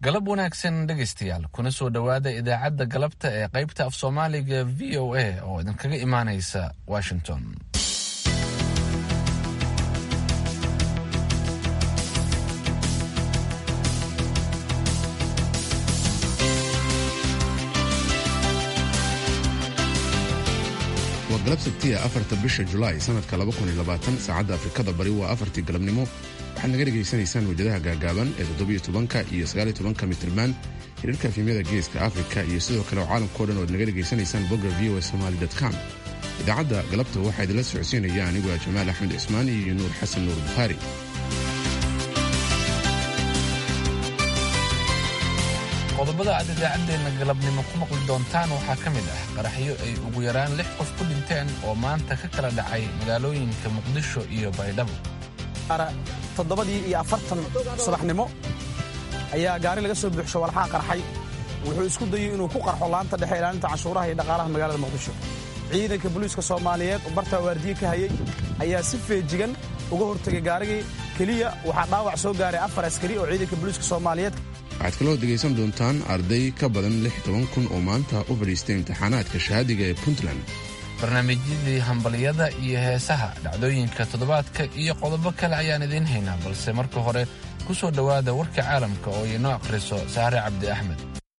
galab wanaagsan dhegaystayaal kuna soo dhowaada idaacadda galabta ee qaybta af soomaaliga v o a oo idinkaga imaanaysa washington waa galab sabtiya afarta bisha julaay sanadka saacadda afrikada bari waa afartii galabnimo waxaad naga dhegaysanaysaan wejadaha gaagaaban ee toddobiyo tobanka iyo sagaaliyo tobanka mitirmaan xiriirka efimyada geeska afrika iyo sidoo kale oo caalamkao dhan oad naga dhegaysanaysaan bogga v o somaly com idaacadda galabta waxaa idinla socodsiinaya anigu a jamaal axmed cismaan iyo nuur xasan nuur bukhaari qodobada aad idaacaddeenna galabnimo ku maqli doontaan waxaa ka mid ah qaraxyo ay ugu yaraan lix qof ku dhinteen oo maanta ka kala dhacay magaalooyinka muqdisho iyo baydhabo toddobadii iyo afartan subaxnimo ayaa gaari laga soo buuxsho walxaa qarxay wuxuu isku dayey inuu ku qarxo laanta dhexe ilaalinta canshuuraha iyo dhaqaalaha magaalada muqdisho ciidanka booliiska soomaaliyeed oo bartaa waardiye ka hayey ayaa si feejigan uga hortegay gaarigii keliya waxaa dhaawac soo gaaray afar askari oo ciidanka booliiska soomaaliyeed waxaad kaloo dhegaysan doontaan arday ka badan lix toban kun oo maanta u fadhiistay imtixaanaadka shahaadiga ee puntland barnaamijyadii hambalyada iyo heesaha dhacdooyinka toddobaadka iyo qodobo kale ayaan idiin haynaa balse marka hore ku soo dhowaada warka caalamka oo inoo akhriso saare cabdi axmed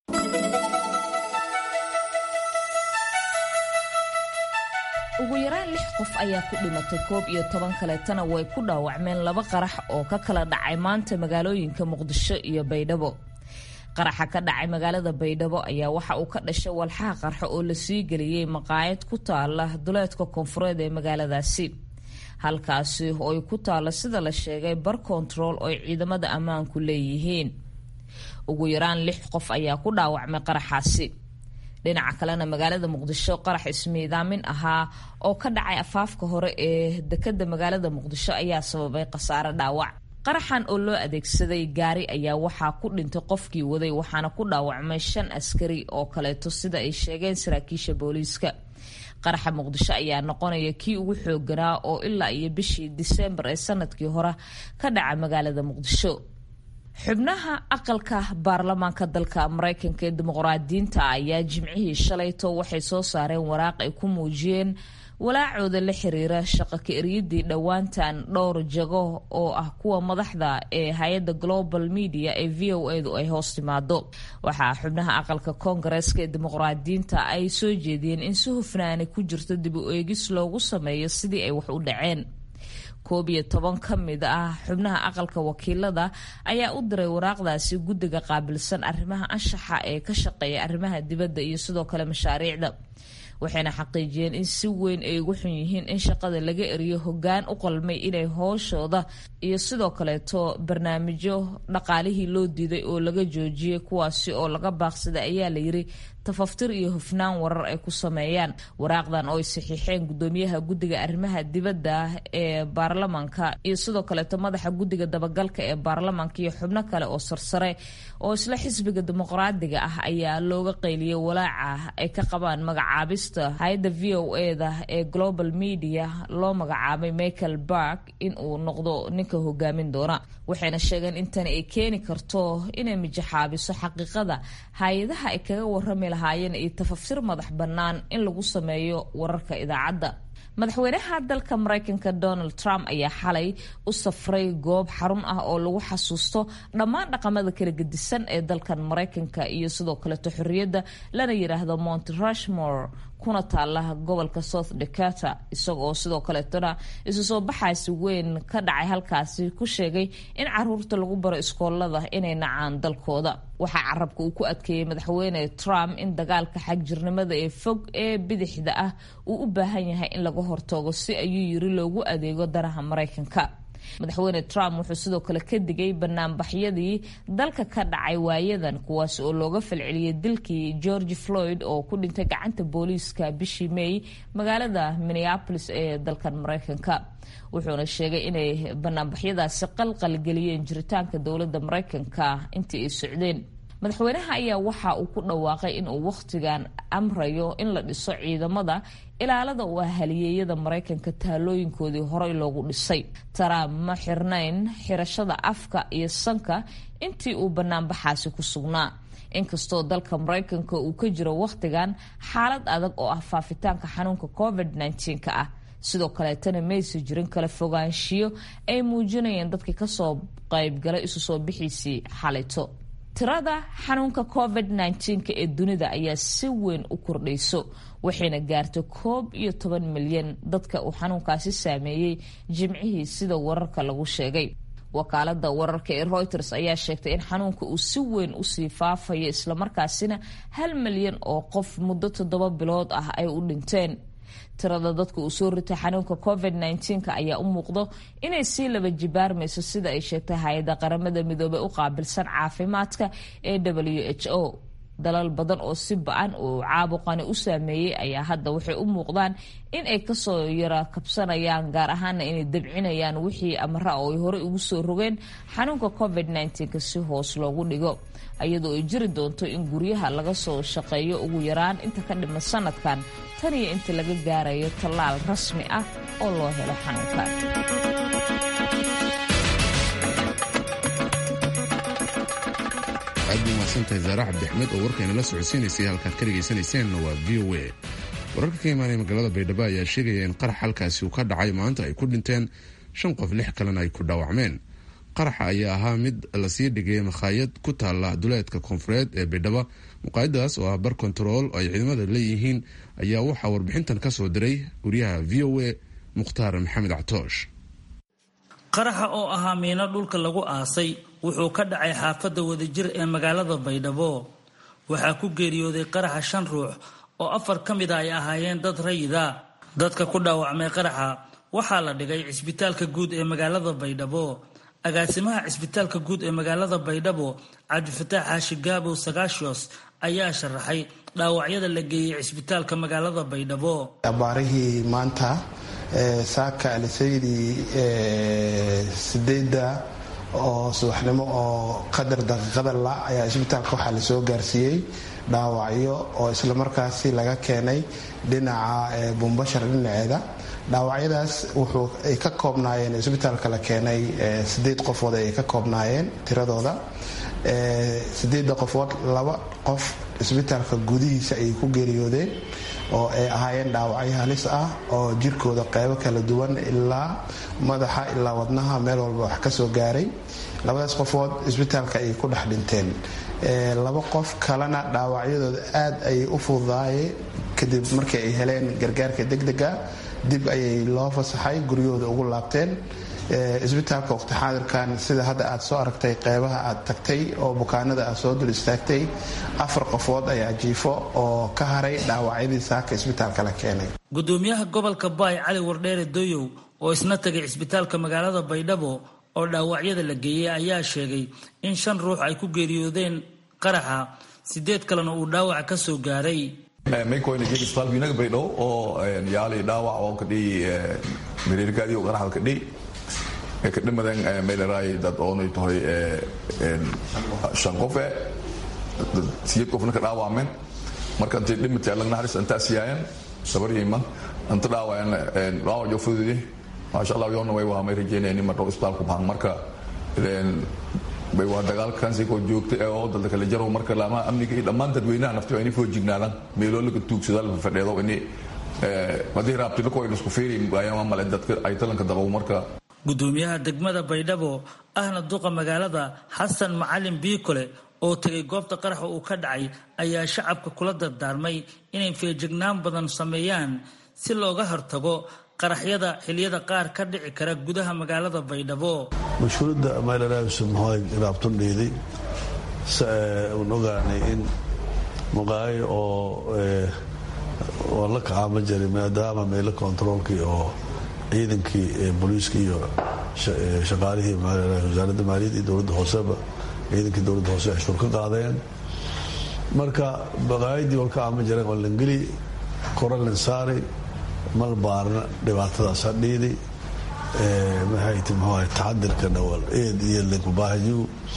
ugu yaraan lix qof ayaa ku dhimatay koob iyo toban kaleetana way ku dhaawacmeen laba qarax oo ka kala dhacay maanta magaalooyinka muqdisho iyo baydhabo qaraxa ka dhacay magaalada baydhabo ayaa waxa uu ka dhashay walxaha qarxo oo lasii geliyey maqaayad ku taala duleedka koonfureed ee magaaladaasi halkaasi oo ay ku taalo sida la sheegay bar kontarool oo ay ciidamada ammaanku leeyihiin ugu yaraan lix qof ayaa ku dhaawacmay qaraxaasi dhinaca kalena magaalada muqdisho qarax ismiidaamin ahaa oo ka dhacay afaafka hore ee dekada magaalada muqdisho ayaa sababay khasaare dhaawac qaraxan oo loo adeegsaday gaari ayaa waxaa ku dhintay qofkii waday waxaana ku dhaawacmay shan askari oo kaleeto sida ay sheegeen saraakiisha booliiska qaraxa muqdisho ayaa noqonaya kii ugu xooganaa oo ilaa iyo bishii diseembar ee sanadkii hore ka dhaca magaalada muqdisho xubnaha aqalka baarlamaanka dalka mareykanka ee dimuqraadiyiinta ayaa jimcihii shalayto waxay soo saareen waraaq ay ku muujiyeen walaacooda la xiriira shaqo ka eryadii dhowaantan dhowr jago oo ah kuwa madaxda ee hay-adda global media ee v o edu ay hoos timaado waxaa xubnaha aqalka koongareeska ee dimuqraadiyiinta ay soo jeediyeen in si hufnaani ku jirto dib u eegis loogu sameeyo sidii ay wax u dhaceen koob iyo toban ka mid ah xubnaha aqalka wakiilada ayaa u diray waraaqdaasi guddiga qaabilsan arrimaha anshaxa ee ka shaqeeya arrimaha dibadda iyo sidoo kale mashaariicda waxayna xaqiijiyeen in si weyn ay ugu xun yihiin in shaqada laga eriyo hoggaan u qalmay inay hooshooda iyo sidoo kaleeto barnaamijyo dhaqaalihii loo diiday oo laga joojiyey kuwaasi oo laga baaqsaday ayaa layiri tafaftir iyo hufnaan warar ay ku sameeyaan waraaqdan oo ay saxiixeen gudoomiyaha guddiga arrimaha dibadda ee baarlamaanka iyo sidoo kaleeto madaxa guddiga dabagalka ee baarlamaanka iyo xubno kale oo sarsare oo isla xisbiga dimuqraadiga ah ayaa looga qayliyey walaaca ay ka qabaan magacaabista hay-adda v o eda ee global media loo magacaabay michael bark in uu noqdo ninka hogaamin doona waxayna sheegeen in tani ay keeni karto inay mijaxaabiso xaqiiqada hay-adaha ay kaga warami lahaayeen iyo tafaftir madax bannaan in lagu sameeyo wararka idaacadda madaxweynaha dalka mareykanka donald trump ayaa xalay u safray goob xarun ah oo lagu xasuusto dhammaan dhaqamada kala gedisan ee dalkan mareykanka iyo sidoo kaleeto xorriyadda lana yidhaahdo mont rushmore kuna taala gobolka south dakota isagoo sidoo kaleetona isu soo baxaasi weyn ka dhacay halkaasi ku sheegay in caruurta lagu baro iskoolada inay nacaan dalkooda waxaa carabka uu ku adkeeyey madaxweyne trump in dagaalka xagjirnimada ee fog ee bidixda ah uu u baahan yahay in laga hortago si ayuu yiri loogu adeego danaha mareykanka madaxweyne trump wuxuu sidoo kale ka digay banaanbaxyadii dalka ka dhacay waayadan kuwaas oo looga falceliyey dilkii george floyd oo ku dhintay gacanta booliiska bishii may magaalada minneapolis ee dalkan mareykanka wuxuuna sheegay inay banaanbaxyadaasi qalqal geliyeen jiritaanka dowladda mareykanka intii ay socdeen madaxweynaha ayaa waxa uu ku dhawaaqay in uu wakhtigan amrayo in la dhiso ciidamada ilaalada u ah haliyeeyada maraykanka taalooyinkoodii horey loogu dhisay trump ma xirnayn xirashada afka iyo sanka intii uu banaanbaxaasi ku sugnaa inkastoo dalka maraykanka uu ka jiro wakhtigan xaalad adag oo ah faafitaanka xanuunka covid -19 ah sidoo kaleetana maysa jirin kala fogaanshiyo ay muujinayeen dadkii kasoo qaybgalay isu soo bixiisii xalito tirada xanuunka covid -19 ee dunida ayaa si weyn u kordhayso waxayna gaartay koob iyo toban milyan dadka uu xanuunkaasi saameeyey jimcihii sida wararka lagu sheegay wakaalada wararka ee reuters ayaa sheegtay in xanuunka uu si weyn usii faafayo islamarkaasina hal milyan oo qof muddo toddoba bilood ah ay u dhinteen tirada dadka uu soo ritay xanuunka covid -19 ayaa u muuqdo inay sii laba jibaarmayso sida ay sheegtay hay-adda qaramada midoobey u qaabilsan caafimaadka ee w h o dalal badan oo si ba-an uu caabuqani u saameeyey ayaa hadda waxay u muuqdaan in ay kasoo yara kabsanayaan gaar ahaana inay dabcinayaan wixii amara oo ay horey ugu soo rogeen xanuunka covid -19 si hoos loogu dhigo iyadoo ay jiri doonto in guryaha laga soo shaqeeyo ugu yaraan inta ka dhiman sanadkan tan iyo inta laga gaarayo tallaal rasmi ah oo loo helo xanuunkan aad bay umahadsantahay zaare cabdixmed oo warkayna la socodsiinaysay halkaad ka dhegaysanayseena waa v o a wararka ka imaanaya magaalada baydhabo ayaa sheegaya in qarax halkaasi uu ka dhacay maanta ay ku dhinteen shan qof lix kalena ay ku dhaawacmeen qaraxa ayaa ahaa mid lasii dhigay makhaayad ku taala duleedka koonfureed ee baydhabo muqaayadaas oo ah bar kontarool oo ay ciidamada leeyihiin ayaa waxaa warbixintan ka soo diray guryaha v o a mukhtaar maxamed catoosh qaraxa oo ahaa miino dhulka lagu aasay wuxuu ka dhacay xaafadda wadajir ee magaalada baydhabo waxaa ku geeriyooday qaraxa shan ruux oo afar ka mid a ay ahaayeen dad rayida dadka ku dhaawacmay qaraxa waxaa la dhigay cisbitaalka guud ee magaalada baydhabo agaasimaha cisbitaalka guud ee magaalada baydhabo cabdifataax xaashi gaabow sagaashos ayaa sharaxay dhaawacyada la geeyey cisbitaalka magaalada baydhabo abaarihii maanta saaka alisaydi sideedda oo subaxnimo oo qadar daqiiqada la ayaa cisbitaalka waxaa lasoo gaarsiiyey dhaawacyo oo islamarkaasi laga keenay dhinaca bumbashar dhinaceeda dhaawacyadaas wuxuu ay ka koobnaayeen cisbitaalka la keenay sideed qofood ay ka koobnaayeen tiradooda sideedda qofood laba qof cisbitaalka gudihiisa ayay ku geeriyoodeen oo ay ahaayeen dhaawacyo halis ah oo jirkooda qeybo kala duwan ilaa madaxa ilaa wadnaha meel walba wax ka soo gaaray labadaas qofood cisbitaalka ayay ku dhex dhinteen laba qof kalena dhaawacyadooda aad ayay u fududaayeen kadib markii ay heleen gargaarka degdega dib ayay loo fasaxay guryahooda ugu laabteen cisbitaalka waqti xaadirkan sida hadda aad soo aragtay qeybaha aad tagtay oo bukaanada aad soo dul istaagtay afar qofood ayaa jiifo oo ka haray dhaawacyadii saaka cisbitaalka la keenay gudoomiyaha gobolka baay cali wardheere doyow oo isna tagay cisbitaalka magaalada baydhabo oo dhaawacyada la geeyey ayaa sheegay in shan ruux ay ku geeriyoodeen qaraxa sideed kalena uu dhaawaca ka soo gaaray maykoynageen isbitaalka inaga baydhabo oo yaali dhaawac oo kadhiy mireerkaadii oo qaraxda kadhiy kadhimadan meelaraay dad oonay tahay shan qofe siyeed qofna ka dhaawacmeen marka intay dhimatay allag naxariis intaas yaayeen sabaryiman inta dhaawayan dhaawac joo fududi maasha allah yoona way wahamay rajeynayaan in marnoo isbitaalku baxan marka bay waa dagaalkansi koo joogta ee oo dalda kala jaro marka laamaha amniga iyo dhammaan dadweynaha nafti waa inay foojignaadaan meeloo laga tuugsada la fadheedo ini haddii raabtilo ko isku fiiri ayaama male dadka ay talanka dabow marka gudoomiyaha degmada baydhabo ahna duqa magaalada xasan macalin biikole oo tegay goobta qaraxa uu ka dhacay ayaa shacabka kula dardaarmay inay feejignaan badan sameeyaan si looga hortago qaraxyada xiliyada qaar ka dhici kara gudaha magaalada baydhabo mashhuuradda meelaraabsumhoy raabtun dhiiday un ogaanay in muqaayo oo oo la kacaama jiray maadaama meelo kontaroolkii oo ciidankii booliiska iyo shaqaalihii wasaaradda maaliyadda iyo dowladda hooseba ciidankii dowladda hoose cashuur ka qaadeen marka baqaayadii walka ama jireen waa langeli koralin saari mal baarna dhibaatadaas ha dhiidi maxay ti muxuu taxadirkana wal eed iyo linkubaahayu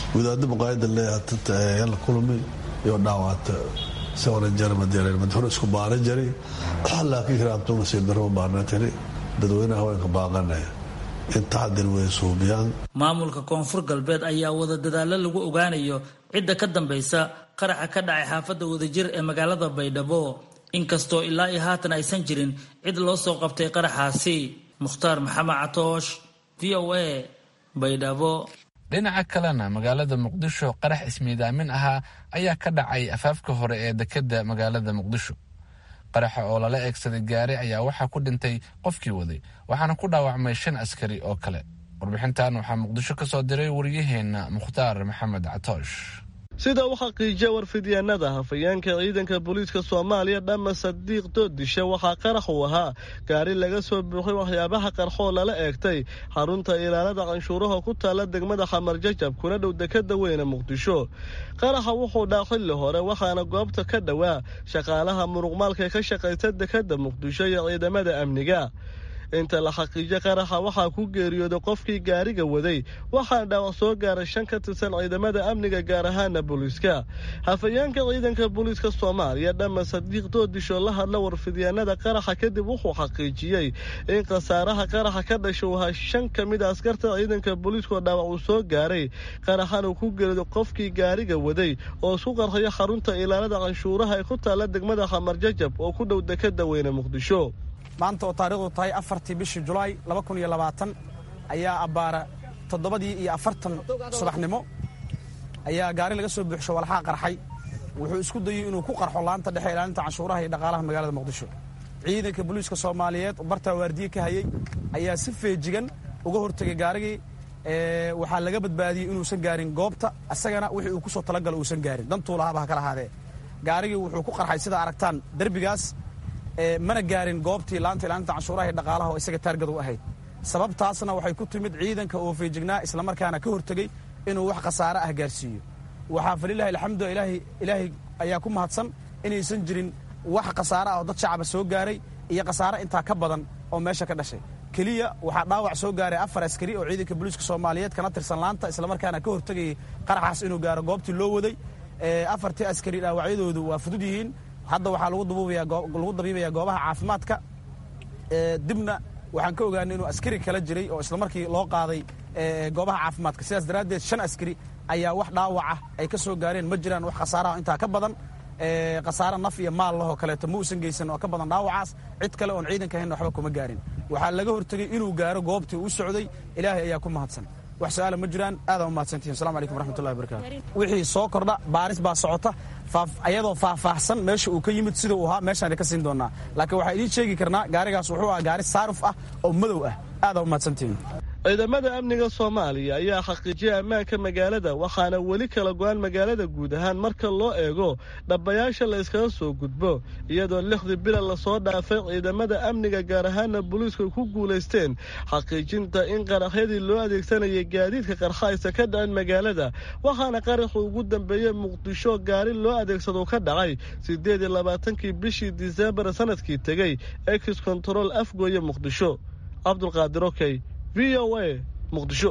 wadaadda muqaayada leeyahay la kulmi iyo dhaawacta isagona jarmadeereen madaxweyne isku baaran jiray laakiin hiraabto nasiib darro baarna tiri dadweynaha haweenka baaqanaya in taxadir way suubiyaan maamulka koonfur galbeed ayaa wada dadaallo lagu ogaanayo cidda ka dambaysa qaraxa ka dhacay xaafadda wadajir ee magaalada baydhabo inkastoo ilaa iyo haatan aysan jirin cid loo soo qabtay qaraxaasi mukhtaar maxamed catoosh v o a baydhabo dhinaca kalena magaalada muqdisho qarax ismiidaamin ahaa ayaa ka dhacay afaafka hore ee dekedda magaalada muqdisho qaraxa oo lala eegsaday gaari ayaa waxaa ku dhintay qofkii waday waxaana ku dhaawacmay shan askari oo kale warbixintan waxaa muqdisho ka soo diray wariyaheenna mukhtaar maxamed catoosh sida u xaqiijiya warfidyaanada hafayeenka ciidanka booliiska soomaaliya dhama sadiiq doodishe waxaa qarax uu ahaa gaari laga soo buuxay waxyaabaha qarxoo lala eegtay xarunta ilaalada canshuuraha ku taalla degmada xamar jajab kuna dhow dekada weyne muqdisho qaraxa wuxuu dhaa xilli hore waxaana goobta ka dhowaa shaqaalaha muruqmaalka ka shaqaysa dekada muqdisho iyo ciidamada amniga inta la xaqiijo qaraxa waxaa ku geeriyooday qofkii gaariga waday waxaana dhaawac soo gaaray shan ka tirsan ciidamada amniga gaar ahaana booliiska hafayeenka ciidanka booliiska soomaaliya dhama sadiiq doodisho la hadla warfidyaanada qaraxa kadib wuxuu xaqiijiyey in khasaaraha qaraxa ka dhasha uu ahaa shan ka mid a askarta ciidanka booliiskoo dhaawac uu soo gaaray qaraxana uu ku geeriyooday qofkii gaariga waday oo isku qarxaya xarunta ilaalada canshuuraha ee ku taalla degmada xamar jajab oo ku dhow dekada weyne muqdisho maanta oo taarikhdu tahay afartii bishii julaay ayaa abbaara toddobadii iyo afartan subaxnimo ayaa gaari laga soo buuxsho walxaa qarxay wuxuu isku dayey inuu ku qarxo laanta dhexe ilaalinta canshuuraha iyo dhaqaalaha magaalada muqdisho ciidanka booliiska soomaaliyeed oo bartaa waardiye ka hayey ayaa si feejigan uga hortegay gaarigii waxaa laga badbaadiyey inuusan gaarin goobta isagana wixii uu ku soo talagalo uusan gaarin dantuu lahaaba ha kala ahaadee gaarigii wuxuu ku qarxay sida aragtaan derbigaas mana gaarin goobtii laanta ilaalinta canshuuraha iyo dhaqaalaha oo isaga taargad u ahayd sababtaasna waxay ku timid ciidanka oo feejignaa islamarkaana ka hortegey inuu wax khasaare ah gaarsiiyo waxaa falilahi alxamdu ilaahay ayaa ku mahadsan inaysan jirin wax khasaare ah oo dad shacaba soo gaaray iyo khasaare intaa ka badan oo meesha ka dhashay keliya waxaa dhaawac soo gaaray afar askari oo ciidanka booliiska soomaaliyeed kana tirsan laanta islamarkaana ka hortegayay qaraxaas inuu gaaro goobtii loo waday afartii askari dhaawacyadoodu waa fudud yihiin hadda waxaa lagu dabiibayaa goobaha caafimaadka dibna waxaan ka ogaanay inuu askari kala jiray oo islamarkii loo qaaday goobaha caafimaadka sidaas daraaddeed shan askari ayaa wax dhaawacah ay ka soo gaareen ma jiraan wax khasaaraha intaa ka badan khasaare naf iyo maal lahoo kaleeto ma uusan geysan oo ka badan dhaawacaas cid kale oon ciidanka ahayn waxba kuma gaarin waxaa laga hortegey inuu gaaro goobtii u socday ilaahay ayaa ku mahadsan wax su-aala ma jiraan aadaan u mahadsantihin assalamu calaykum waraxmatullahi wabarakatu wixii soo kordha baaris baa socota ayadoo faahfaahsan meesha uu ka yimid sida uu ahaa meeshaan ka siin doonaa laakiin waxaa idiin sheegi karnaa gaarigaas wuxuu ahaa gaari saaruf ah oo madow ah aadaan u mahadsantihin ciidamada amniga soomaaliya ayaa xaqiijiyay ammaanka magaalada waxaana weli kala go-aan magaalada guud ahaan marka loo eego dhabbayaasha la yskaga soo gudbo iyadoo lixdii bila lasoo dhaafay ciidamada amniga gaar ahaana booliisku ku guulaysteen xaqiijinta in qaraxyadii loo adeegsanayay gaadiidka qarxaysa ka dhacin magaalada waxaana qaraxu ugu dambeeyey muqdisho gaari loo adeegsado ka dhacay siddeed iyo labaatankii bishii disembar sanadkii tegey ex control afgooye muqdisho cabdulqaadir okey v o a muqdisho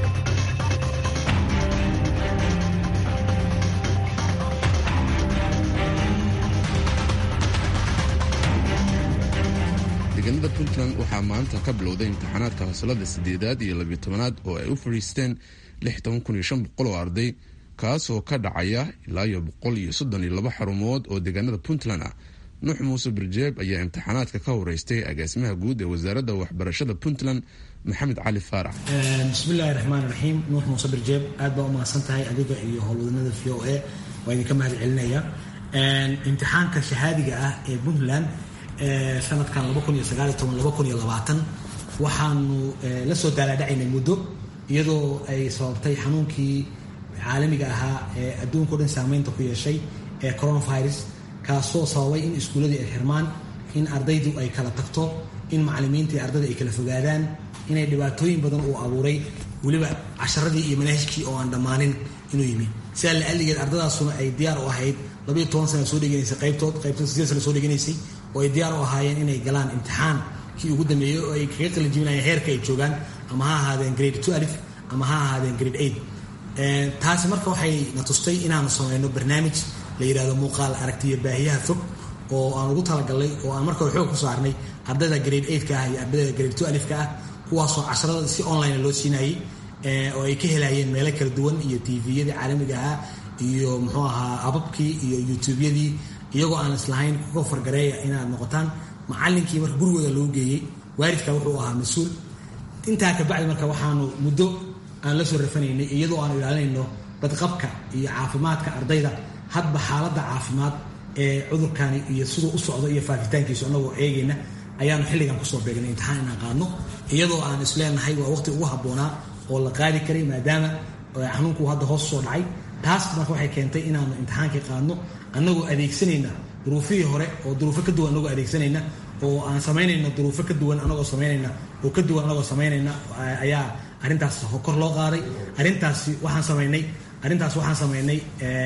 deegaanada puntland waxaa maanta ka bilowday imtixaanaadka fasalada sideedaad iyo labiyo tobanaad oo ay u fadhiisteen oo arday kaasoo ka dhacaya ilaa iyo boqol iyo soddon iyo laba xarumood oo deegaanada puntland ah nuux muuse birjeeb ayaa imtixaanaadka ka horeystay agaasimaha guud ee wasaaradda waxbarashada puntland maxamed cali faarax bismillahi raxmaan raxiim nuux muuse birjeeb aad baa u mahadsan tahay adiga iyo howlwadanada v o a waa idinka mahad celinaya imtixaanka shahaadiga ah ee puntland sanadkan waxaanu la soo daalaadhacaynay muddo iyadoo ay sababtay xanuunkii caalamiga ahaa ee adduunka o dhan saameynta ku yeeshay ee coronavirus kaasoo sababay in iskuulladii ay xirmaan in ardaydu ay kala tagto in macalimiinta iyo ardayda ay kala fogaadaan inay dhibaatooyin badan uu abuuray weliba casharadii iyo manaahijkii oo aan dhammaanin inuu yimi sidaa la'alligeed ardadaasuna ay diyaar u ahayd labayo toban sana soo dheganaysay qaybtood qaybtood sideed sana soo dheganaysay oo ay diyaar u ahaayeen inay galaan imtixaan kii ugu dambeeyey oo ay kaga qalin jibinayeen heerka ay joogaan ama ha ahaadeen grade two alif ama ha ahaadeen grade eight taasi marka waxay na tustay inaanu samayno barnaamij la yidhahdo muuqaal aragtiyo baahiyaha fog oo aan ugu talagalnay oo aan marka hore xoog ku saarnay ardayda grade eightka ah iyo ardayda grade two alifka ah kuwaasoo casharada si online loo siinayay oo ay ka helayeen meelo kala duwan iyo tviyadii caalamiga ahaa iyo muxuu ahaa ababkii iyo youtubeyadii iyagoo aan islahayn kuga fargareeya inaad noqotaan macallinkii marka gurigooda loo geeyey waalidka wuxuu ahaa mas-uul intaa kabacdi marka waxaanu muddo aan la soo rafanaynay iyadoo aanu ilaalinayno badqabka iyo caafimaadka ardayda hadba xaaladda caafimaad ee cudurkani iyo siduu u socdo iyo faafitaankiisu annagoo eegayna ayaanu xilligan kusoo beegnay imtixaan inaan qaadno iyadoo aan isleenahay waa waqti ugu habboonaa oo la qaadi karay maadaama xanuunku hadda hoos soo dhacay taas marka waxay keentay inaanu imtixaankii qaadno annagoo adeegsanayna duruufihii hore oo duruufo ka duwan anagoo adeegsanayna oo aan samaynayna duruufo ka duwan anagoo samaynayna oo ka duwan anagoo samaynayna ayaa arrintaas kor loo qaaday arrintaasi waxaan samaynay arrintaas waxaan samaynay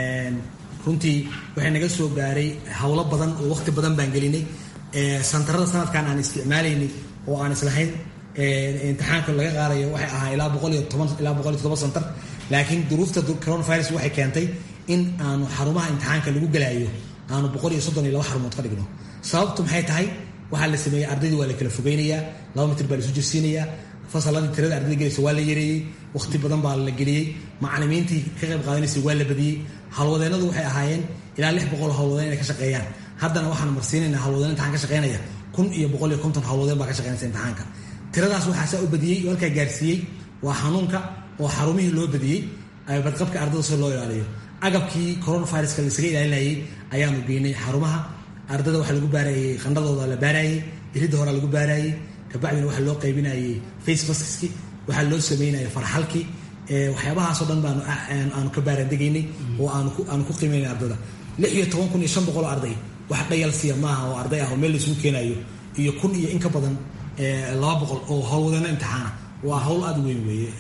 runtii waxay naga soo gaaray howlo badan oo waqti badan baan gelinay santarada sanadkan aan isticmaalaynay oo aan islahayn imtixaanka laga qaadayo waxay ahaa ilaa boqol iyo toban ilaa boqol iyo todoba santar laakiin duruufta coronavirus waxay keentay in aanu xarumaha imtixaanka lagu galaayo aanu boqol iyo soddon iyo laba xarumood ka dhigno sababtu maxay tahay waxaa la sameeyey ardaydii waa la kala fogeynayaa laba mitir baa la isu jirsiinayaa fasaladii tirada ardayda gelaysa waa la yareeyey waqti badan baa la geliyey macalimiintii ka qayb qaadanaysay waa la badiyey howlwadeennadu waxay ahaayeen ilaa lix boqol howlwadeen inay ka shaqeeyaan haddana waxaan marsiinaynaa howlwadeen imtixaan ka shaqeynaya kun iyo boqol iyo konton howlwadeen baa ka shaqeynaysa imtixaanka tiradaas waxaa saa u badiyey oo halkaa gaarsiiyey waa xanuunka oo xarumihii loo badiyey badqabka ardada si loo ilaaliyo agabkii coronaviruska laisaga ilaalinayay ayaanu geynay xarumaha ardada waxaa lagu baarayey qandhadooda la baarayey iridda horaa lagu baarayey kabacdina waxaa loo qaybinayay face maskiski waxaa loo sameynaya farxalkii waxyaabahaasoo dhan baanu aanu ka baaraandegaynay oo aanu ku qiimaynay ardada lix iyo toban kun iyo shan boqol oo arday wax dhayalsiya maaha oo arday ah oo meel laisugu keenayo iyo kun iyo in ka badan laba boqol oo howlwadeeno imtixaana waa howl aada weyn weeye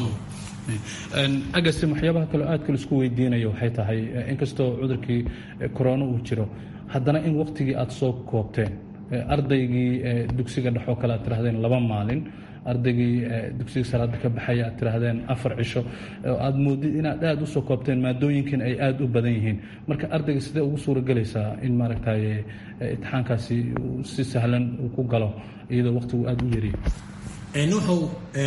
agasim waxyaabaha kaleo aadka laisku weydiinayo waxay tahay inkastoo cudurkii corona uu jiro haddana in waqtigii aada soo koobteen ardaygii dugsiga dhexoo kale aad tirahdeen laba maalin ardaygii dugsiga salaada ka baxaya aad tirahdeen afar cisho aad moodid inaad aada usoo koobteen maadooyinkan ay aada u badan yihiin marka ardayga sidee ugu suuragelaysaa in maaragtay imtixaankaasi si sahlan uu ku galo iyadoo waqtigu aada u yariyo nuuxow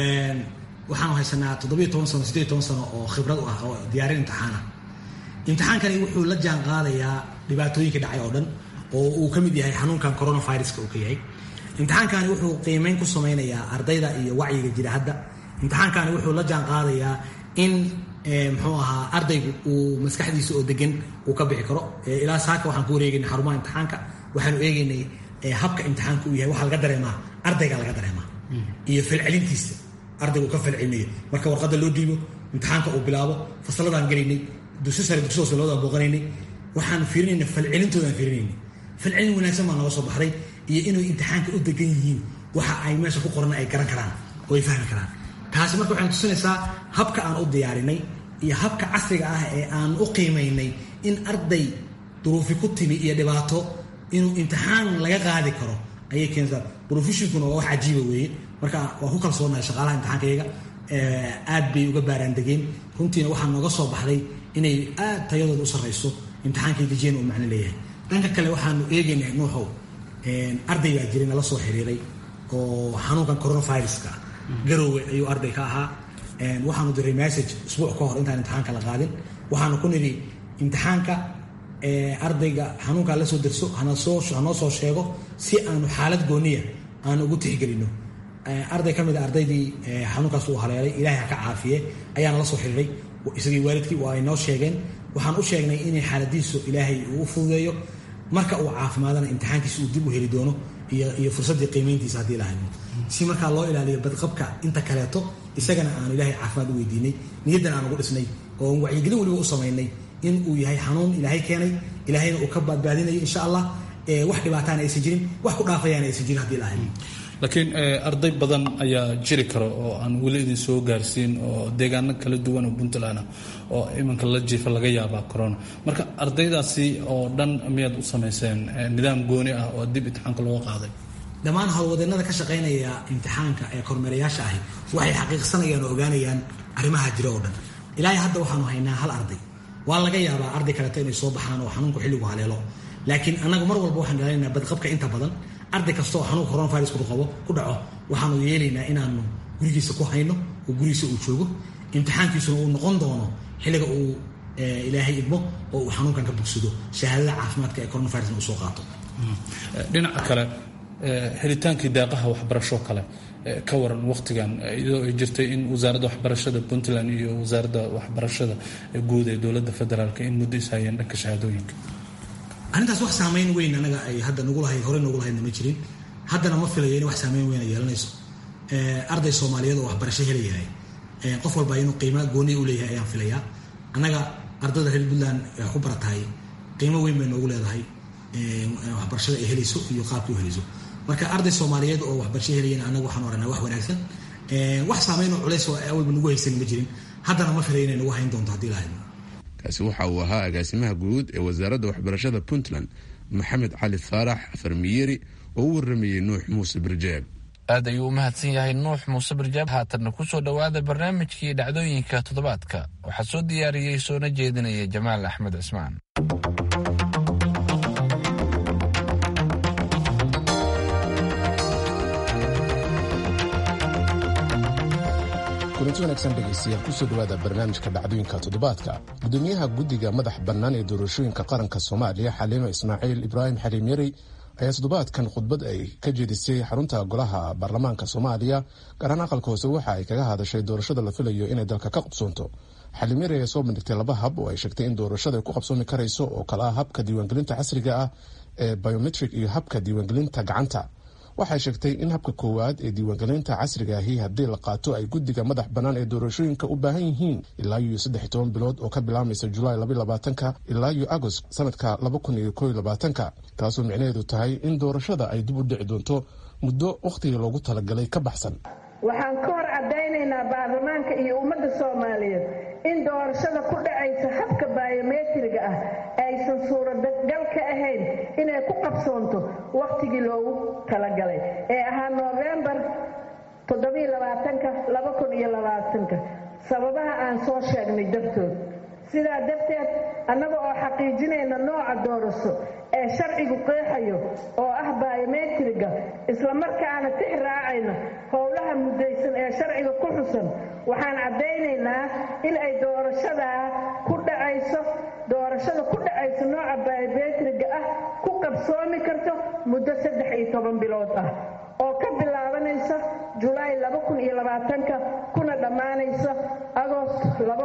waxaanu haysanaa toddobiyo toban sano sideed toban sano oo khibrad u ah oo diyaarin imtixaana imtixaankani wuxuu la jaan qaadayaa dhibaatooyinka dhacay oo dhan oo uu ka mid yahay xanuunkan coronaviruska uu ka yahay imtixaankani wuxuu qiimeyn ku samaynayaa ardayda iyo wacyiga jira hadda imtixaankani wuxuu la jaan qaadayaa in muxuu ahaa ardaygu uu maskaxdiisa oo degan uu ka bixi karo ilaa saaka waxaan ku wareegaynay xarumaha imtixaanka waxaanu eegaynay habka imtixaanka uu yahay waxaa laga dareemaa ardayga laga dareemaa iyo falcelintiisa ardaygu ka falcelinayo marka warqadda loo dhiibo imtixaanka uu bilaabo fasaladaan gelaynay dugsi sare dugsi hoose labadaan booqanaynay waxaan fiirinayna falcelintoodaan fiirinaynay falcelin wanaagsan baa nooga soo baxday iyo inay imtixaanka u degan yihiin waxa ay meesha ku qoran ay garan karaan oo ay fahmi karaan taasi marka waxay tusinaysaa habka aan u diyaarinay iyo habka casriga ah ee aan u qiimaynay in arday duruufi ku timi iyo dhibaato inuu imtixaan laga qaadi karo ayay keentaa brofeshinkuna waa wax cajiiba weeye marka waan ku kalsoonahay shaqaalaha imtixaankayaga aad bay uga baaraan degeen runtiina waxaa nooga soo baxday inay aad tayadooda u sarrayso imtixaankay dejiyeen uu macno leeyahay dhanka kale waxaanu eegaynaa nuuxow arday baa jiray nala soo xiriiray oo xanuunkan coronaviruska garoowe ayuu arday ka ahaa waxaanu diray message isbuuc ka hor intaan imtixaanka la qaadin waxaanu ku nidhi imtixaanka ardayga xanuunkaa la soo derso hanoo soo sheego si aanu xaalad gooniya aanu ugu tixgelino arday ka mid a ardaydii xanuunkaas uu haleelay ilaahay ha ka caafiye ayaana la soo xiriiray isagii waalidkii waa ay noo sheegeen waxaan u sheegnay inay xaaladiisu ilaahay uu u fududeeyo marka uu caafimaadana imtixaankiisa uu dib u heli doono iyo fursaddii qiimayntiisa haddii lahayno si markaa loo ilaaliyo badqabka inta kaleeto isagana aanu ilaahay caafimaad u weydiinay niyaddan aan ugu dhisnay oo wacyigelin weliba u samaynay in uu yahay xanuun ilaahay keenay ilaahayna uu ka badbaadinayo insha allah wax dhibaataana aysan jirin wax ku dhaafayaana aysan jirin haddii lahayn laakiin arday badan ayaa jiri kara oo aan weli idin soo gaarsiin oo deegaano kala duwan oo puntland ah oo iminka la jiifa laga yaabaa corona marka ardaydaasi oo dhan miyaad u samayseen nidaam gooni ah oo dib imtixaanka looga qaaday dhammaan howlwadeennada ka shaqaynaya imtixaanka ee kormeerayaasha ahi waxay xaqiiqsanayaan oo ogaanayaan arrimaha jira oo dhan ilaahay hadda waxaanu haynaa hal arday waa laga yaabaa arday kaleeto inay soo baxaan oo xanuunku xilligu haleelo laakiin annagu mar walba waxaan ilaalinaynaa badqabka inta badan arday kasta oo xanuunka coronavirus ku qabo ku dhaco waxaanu yeelaynaa inaanu gurigiisa ku hayno oo gurigiisa uu joogo imtixaankiisuna uu noqon doono xilliga uu ilaahay idmo oo uu xanuunkan ka bogsado shahaadada caafimaadka ee coronavirusna uu soo qaato dhinaca kale helitaankii deeqaha waxbarasho kale ka waran wakhtigan iyadoo ay jirtay in wasaaradda waxbarashada puntland iyo wasaaradda waxbarashada guud ee dowladda federaalk in muddo is hayeen dhanka shahaadooyinka arrintaas wax saamayn weyn anaga ay hadda nagu lahayd hore nagu lahaydna ma jirin haddana ma filayo in wax saamayn weyn ay yeelanayso arday soomaaliyeed oo waxbarasho helayahay qof walba inuu qiimo gooni u leeyahay ayaan filayaa annaga ardayda reer puntland ku baratahay qiimo weyn bay noogu leedahay waxbarashada ay helayso iyo qaabkii u helayso marka arday soomaaliyeed oo waxbarasho helayana annaga waxaan oranaa wax wanaagsan wax saamayn oo culays oo awalba nagu haysan ma jirin haddana ma filay inay nagu hayn doonto haddii lahayd kaasi waxa uu ahaa agaasimaha guud ee wasaaradda waxbarashada puntland maxamed cali faarax farmiyeri oo u waramayey nuux muuse birjeeb aad ayuu u mahadsan yahay nuux muuse birjaab haatanna ku soo dhowaada barnaamijkii dhacdooyinka toddobaadka waxaa soo diyaariyey soona jeedinaya jamaal axmed cismaan kulanti wanaagsan dhegaystayaal kusoo dhowaada barnaamijka dhacdooyinka toddobaadka gudoomiyaha guddiga madax bannaan ee doorashooyinka qaranka soomaaliya xaliima ismaaciil ibraahim xaliim yarey ayaa toddobaadkan khudbad ay ka jeedisay xarunta golaha baarlamaanka soomaaliya gaarhaan aqalka hoose waxa ay kaga hadashay doorashada la filayo inay dalka ka qabsoonto xaliim yarey ayaa soo bandhigtay laba hab oo ay sheegtay in doorashada ay ku qabsoomi karayso oo kale ah habka diiwaangelinta casriga ah ee biometric iyo habka diiwaangelinta gacanta waxay sheegtay in habka koowaad ee diiwaangelinta casriga ahi haddii la qaato ay guddiga madax bannaan ee doorashooyinka u baahan yihiin ilaa iyo saddex toban bilood oo ka bilaamaysa julaay labaatanka ilaa iyo agost sanadka laba kun iyo kooiyo labaatanka taasoo micnaheedu tahay in doorashada ay dib u dhici doonto muddo wakhtigii loogu talagalay ka baxsan waxaan ka hor caddaynaynaa baarlamaanka iyo ummadda soomaaliyeed in doorashada ku dhacaysa habka biometriga ah aysan suuragal ka ahayn inay ku qabsoonto wakhtigii loogu talagalay ee ahaa noofembar sababaha aan soo sheegnay dartood sidaa darteed annaga oo xaqiijinayna nooca doorasho ee sharcigu qeexayo oo ah biometriga islamarkaana tix raacayna howlaha muddaysan ee sharciga ku xusan waxaan caddaynaynaa in ay doorashadaa ku dhacayso doorashada ku dhacayso nooca biometriga ah ku qabsoomi karto muddo saddex iyo toban bilood ah oo ka bilaabanaysa julaay kuna dhammaanaysa agost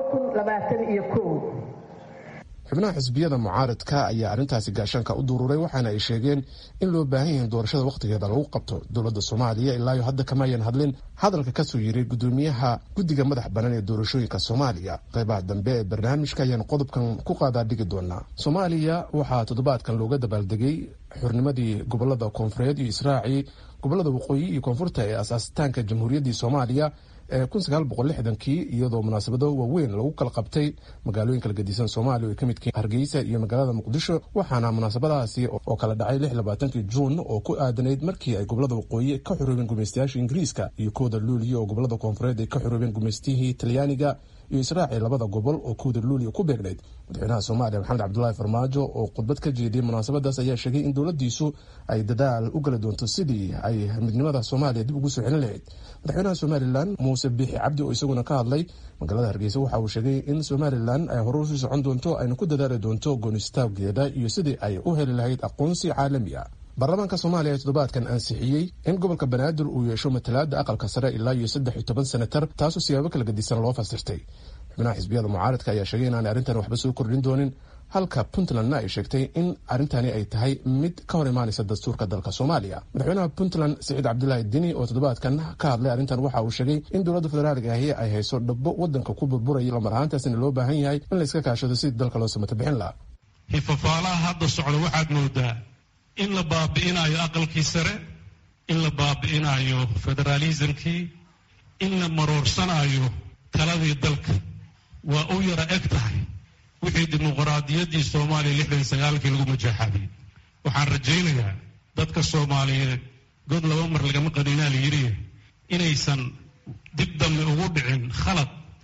xubnaha xisbiyada mucaaradka ayaa arrintaasi gaashaanka u duruuray waxaana ay sheegeen in loo baahan yahay doorashada wakhtigeeda lagu qabto dowladda soomaaliya ilaayo hadda kama ayan hadlin hadalka kasoo yiray gudoomiyaha guddiga madax bannaan ee doorashooyinka soomaaliya qeybaha dambe ee barnaamijka ayaan qodobkan ku qaadaa dhigi doonaa soomaaliya waxaa toddobaadkan looga dabaaldegay xurnimadii gobolada koonfureed iyo israaci gobolada waqooyi iyo koonfurta ee asaasitaanka jamhuuriyaddii soomaaliya ee kii iyadoo munaasabado waaweyn lagu kala qabtay magaalooyin kala gedisan soomaaliya oo ay ka midkiin hargeysa iyo magaalada muqdisho waxaana munaasabadahaasi oo kala dhacay kii juun oo ku aadanayd markii ay gobolada waqooyi ka xoroobeen gumaystayaasha ingiriiska iyo kooda luuliya oo gobolada koonfureed ay ka xoroobeen gumaystihii talyaaniga iyo israaci labada gobol oo kooda luuliya ku beegnayd madaxweynaha soomaaliya maxamed cabdulaahi farmaajo oo khudbad ka jeediyey munaasabadaas ayaa sheegay in dowladiisu ay dadaal u gala doonto sidii ay midnimada soomaaliya dib ugu soo celin lahayd madaxweynaha somalilan muuse biixi cabdi oo isaguna ka hadlay magaalada hargeysa waxa uu sheegay in somalilan ay hore usii socon doonto ayna ku dadaali doonto goonistaageeda iyo sidii ay u heli lahayd aqoonsi caalami ah baarlamaanka soomaaliya ee toddobaadkan ansixiyey in gobolka banaadir uu yeesho matalaada aqalka sare ilaa iyo saddex iyo toban senatar taasoo siyaabo kala gedisan loo fasirtay xubnaha xisbiyada mucaaradka ayaa sheegay inaanay arrintan waxba soo kordhin doonin halka puntlandna ay sheegtay in arrintani ay tahay mid ka hor imaanaysa dastuurka dalka soomaaliya madaxweynaha puntland siciid cabdulaahi dini oo toddobaadkan ka hadlay arrintan waxa uu sheegay in dowladda federaalka ahi ay hayso dhabo wadanka ku burburaya lamar ahaantaasina loo baahan yahay in la iska kaashado sidii dalka loo samato bixin lahaa hifafaalaha hadda socda waxaad moodaa in la baabi'inayo aqalkii sare in la baabi'inayo federaalismkii in la maroorsanayo taladii dalka waa u yara eg tahay wixii dimuqraadiyaddii soomaaliya lixdan sagaalkii lagu majaaxaabiyey waxaan rajaynayaa dadka soomaaliyeed god laba mar lagama qadinaa la yidhi inaysan dib dambe ugu dhicin khalad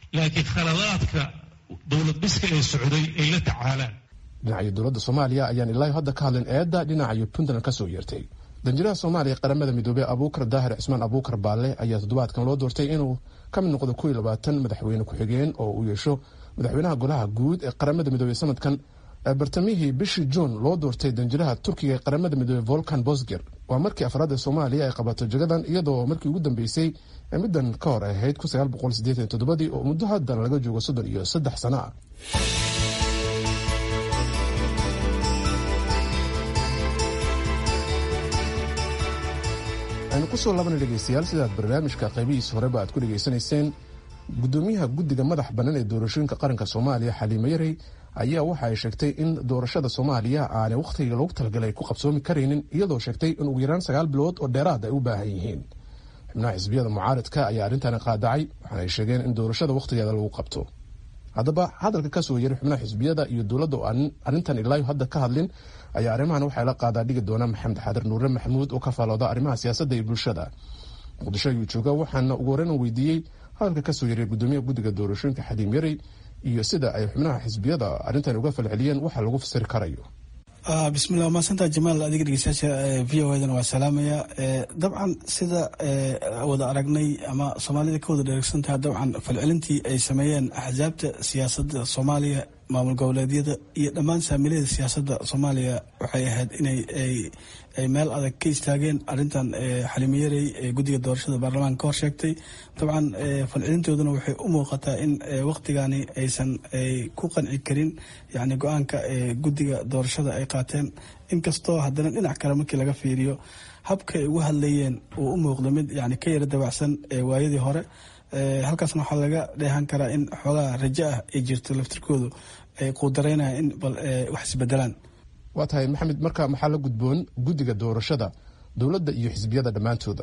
laakiin khaladaadka dowlad dhiska ee socday ay la tacaalaan dhinaca dowladda soomaaliya ayaan ilaahi hadda ka hadlin eedda dhinaca puntland ka soo yeertay danjiraha soomaaliya qaramada midoobey abuukar daahir cismaan abuukar baalle ayaa toddobaadkan loo doortay inuu ka mid noqdo kow iyo labaatan madaxweyne ku-xigeen oo uu yeesho madaxweynaha golaha guud ee qaramada midoobey sanadkan bartamihii bishii juun loo doortay danjiraha turkiga ee qaramada midoobey volkan bosger waa markii afraad ee soomaaliya ay qabato jagadan iyadoo markii ugu dambeysay ee middan ka hor ahayd ii oo muddo haddan laga joogo soddon iyo saddex sano ah aynu kusoo laabana dhegeystayaal sidaad barnaamijka qaybihiis horeba aad ku dhegaysanayseen gudoomiyaha guddiga madax bannaan ee doorashooyinka qaranka soomaaliya xaliimo yarey ayaa waxa ay sheegtay in doorashada soomaaliya aanay wakhtiga loogu talagalay ku qabsoomi karaynin iyadoo sheegtay in ugu yaraan sagaal bilood oo dheeraad ay u baahan yihiin xubnaha xisbiyada mucaaradka ayaa arrintaani qaadacay waxaana ay sheegeen in doorashada wakhtigeeda lagu qabto haddaba hadalka kasoo yeray xubnaha xisbiyada iyo dowladda oo aan arrintan ilaayo hadda ka hadlin ayaa arrimahan waxay la qaadaa dhigi doona maxamed xadir nuure maxamuud oo ka faalooda arrimaha siyaasadda iyo bulshada muqdisho ayuu jooga waxaana ugu horreyn weydiiyey hadalka kasoo yeray gudoomiyaha guddiga doorashooyinka xaliim yarey iyo sida ay xubnaha xisbiyada arrintan uga falceliyeen waxa lagu fasiri karayo bismillah waa maadsantaa jamaal adiga dhegeystayaasha v o edana waa salaamaya dabcan sida wada aragnay ama soomaalida ka wada dheregsantaha dabcan falcelintii ay sameeyeen axsaabta siyaasadda soomaaliya maamul goboleedyada iyo dhammaan saamiilayada siyaasadda soomaaliya waxay ahayd inay ay meel adag ka istaageen arrintan xalimo yarey ee guddiga doorashada baarlamaanka ka hor sheegtay dabcan falcelintooduna waxay u muuqataa in waqtigani aysan ku qanci karin yacni go-aanka guddiga doorashada ay qaateen inkastoo haddana dhinac kale markii laga fiiriyo habka ay ugu hadlayeen uu u muuqdo mid yani ka yara dabacsan waayadii hore halkaasna waxaa laga dheehan karaa in xoogaa rajo ah ay jirto laftirkoodu ay quudaraynaya in bal wax isbedelaan waa tahay maxamed marka maxaa la gudboon guddiga doorashada dowladda iyo xisbiyada dhammaantooda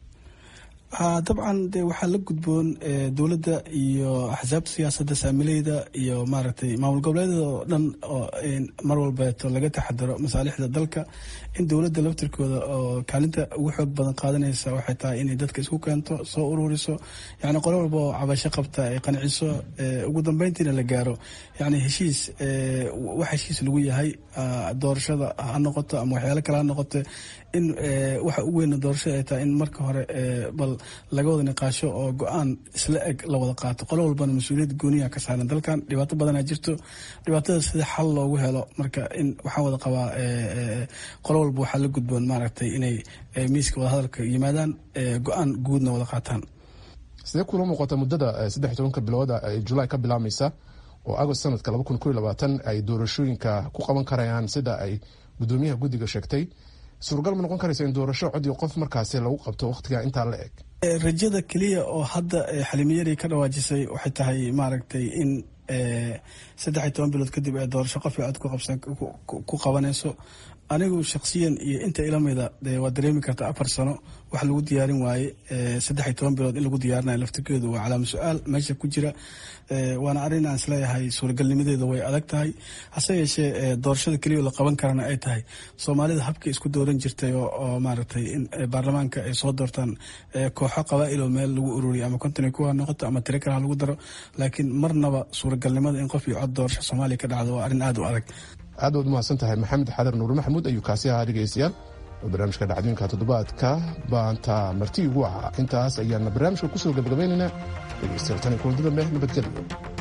dabcan de waxaa la gudboon dowladda iyo axsaabta siyaasadda saamileyda iyo maaragtay maamul goboleedyada oo dhan oo mar walbeeto laga taxadaro masaalixda dalka in dowladda laftirkooda oo kaalinta ugu xoog badan qaadanaysa waxay tahay inay dadka isku keento soo ururiso yani qolo walba oo cabasho qabta ay qanciso ugu dambeyntiina la gaaro yani heshiis wax heshiis lagu yahay doorashada ha noqoto ama waxyaalo kale ha noqoto in waxa ugu weyna doorashada ay tahay in marka hore bal laga wada niqaasho oo go-aan isla eg la wada qaato qolo walbana mas-uuliyad gooniya ka saaran dalkan dhibaato badanaa jirto dhibaatada sida xal loogu helo marka in waxaan wada qabaa qolo walba waxaa la gudboon maaragtay inay miiska wadahadalka yimaadaan go-aan guudna wada qaataan sidee kula muuqata muddada saddex tobanka bilooda ee julaay ka bilaabmaysa oo agost sanadka laba kun koiy labaatan ay doorashooyinka ku qaban karayaan sida ay gudoomiyaha guddiga sheegtay suuragal ma noqon karaysa in doorasho cod iyo qof markaasi lagu qabto wakhtiga intaa la eg rajada keliya oo hadda xalimiyari ka dhawaajisay waxay tahay maaragtay in saddex iyo toban bilood kadib ee doorasho qof iyo cod ku qabanayso anigu shaksiyan iyo inta ilamida waa dareemi karta afar sano wax lagu diyaarin waaye saddex iyo toban bilood in lagu diyaarinayo laftirkeedu waa calaama su-aal meesha ku jira waana arrin aan isleeyahay suuragalnimadeeda way adag tahay hase yeeshee doorashada keliya la qaban karana ay tahay soomaalida habkay isku dooran jirtay oo maaragtay in baarlamaanka ay soo doortaan kooxo qabaa'il oo meel lagu ururiyo ama konton kuwa noqoto ama tiro kale ha lagu daro laakiin marnaba suuragalnimada in qof iyo cod doorasho soomaaliya ka dhacdo waa arrin aada u adag aad waad umahadsan tahay maxamed xadar nuur maxamuud ayuu kaasi ahaa dhegeystayaal oo barnaamijka dhacdooyinka toddobaadka baanta marti ugu ahaa intaas ayaana barnaamijka kusoo gabagabaynaynaa dhegeystayaal tan iyo kulanti dambe nabadgelyo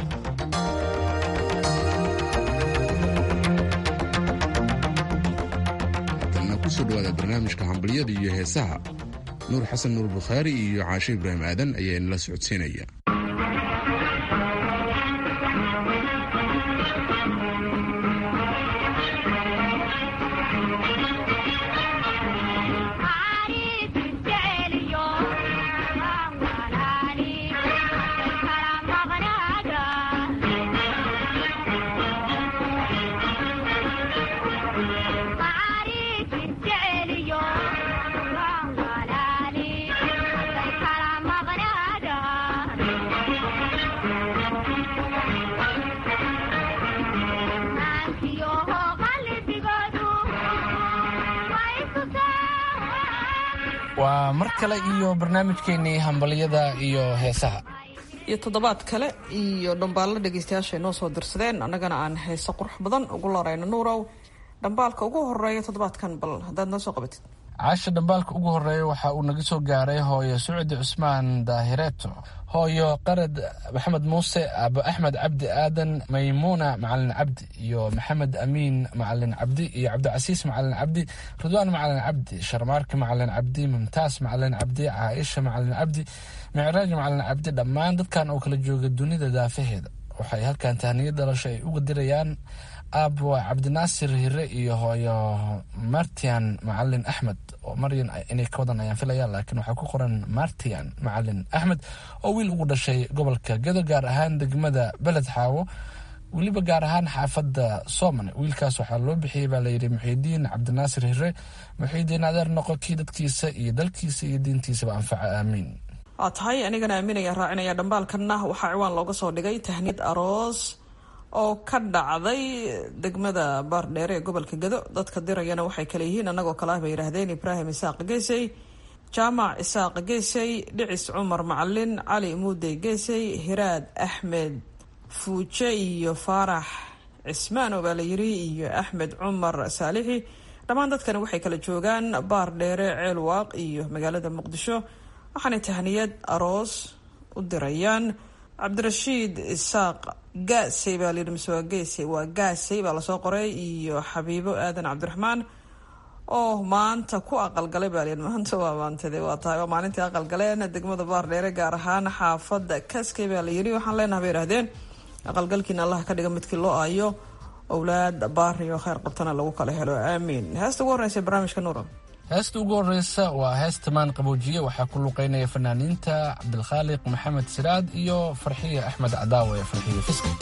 haddana kusoo dhawaada barnaamijka hambalyada iyo heesaha nuur xasan nuur bukhaari iyo caashe ibraahim aadan ayaa inala socodsiinaya waa mar kale iyo barnaamijkeennii hambalyada iyo heesaha iyo toddobaad kale iyo dhambaallo dhegeystayaasha ay noo soo dirsadeen annagana aan heeso qurux badan ugu larayno nuurow dhambaalka ugu horeeya toddobaadkan bal haddaad noo soo qabatid caasha dhambaalka ugu horeeya waxa uu naga soo gaaray hooyo sucdi cusmaan daahireeto hooyo qarad maxamed muuse aabo axmed cabdi aadan maymuuna macalin cabdi iyo maxamed amiin macalin cabdi iyo cabdicasiis macalin cabdi ridwaan macalin cabdi sharmaarka macalin cabdi mumtaas macalin cabdi caaisha macalin cabdi micraaj macalin cabdi dhammaan dadkan oo kala jooga dunida daafaheeda waxay halkan tahniyo dhalasho ay uga dirayaan aabo cabdinaasir hire iyo hooyo martian macalin axmed oo maryan inay ka wadan ayaan filaya laakiin waxaa ku qoran martian macalin axmed oo wiil ugu dhashay gobolka gedo gaar ahaan degmada beled xaawo weliba gaar ahaan xaafadda soomane wiilkaas waxaa loo bixiyey baa layidhi muxiidiin cabdinaasir hire muxiidiin adeer noqo kii dadkiisa iyo dalkiisa iyo diintiisaba anfaca aamiin waa tahay anigana aaminaya raacinaya dhambaalkanna waxaa ciwaan looga soo dhigay tahniyad aroos oo ka dhacday degmada baardheere ee gobolka gado dadka dirayana waxay kale yihiin annagoo kale ah bay yidhaahdeen ibraahim isaaq geesey jaamac isaaq geesey dhicis cumar macalin cali muudey geesey hiraad axmed fuuje iyo faarax cismaan oo baa la yiri iyo axmed cumar saalixi dhammaan dadkani waxay kala joogaan baardheere ceelwaaq iyo magaalada muqdisho waxaanay tahniyad aroos u dirayaan cabdirashiid isaaq gaasey baa layidhi mise waa geesey waa gaasey baa lasoo qoray iyo xabiibo aadan cabdiraxmaan oo maanta ku aqalgalay baa layidhi maanta waa maantade waa tahay waa maalintii aqalgaleen degmada baardheere gaar ahaan xaafadda kaskey baa la yidhi waxaan leenaha bay yidhahdeen aqalgalkiina allah ka dhiga midkii loo ayo owlaad baari oo kheyr qabtana lagu kala helo aamiin heesta ugu horreysa barnaamijka nuura heesta ugu horeysa waa heesta maan qaboojiye waxaa ku luqeynaya fanaaniinta cabdilkhaaliq maxamed siraad iyo farxiya axmed cadaawe farxiya fiski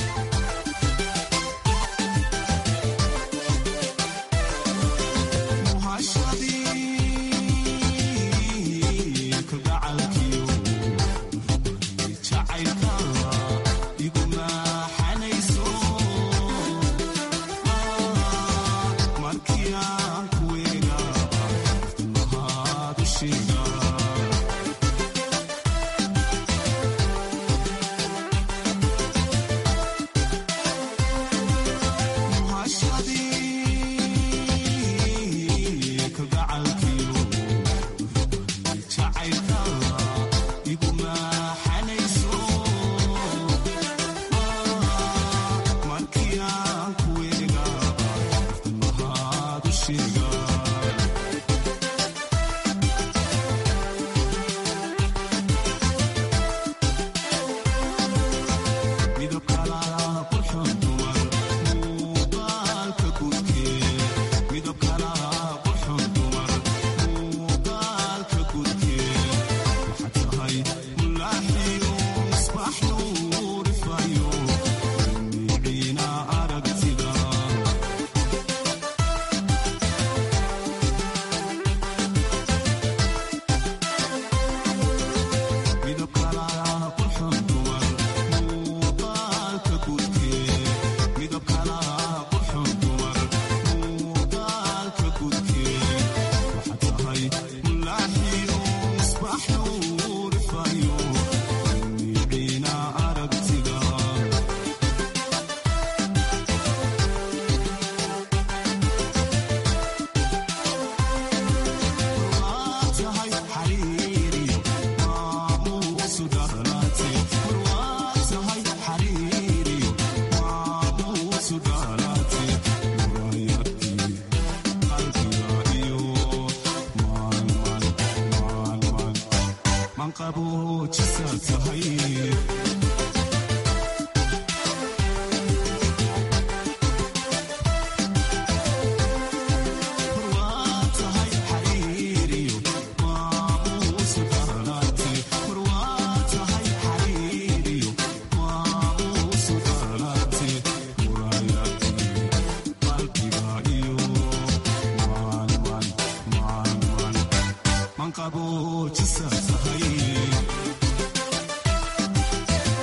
manqabo jisa tahay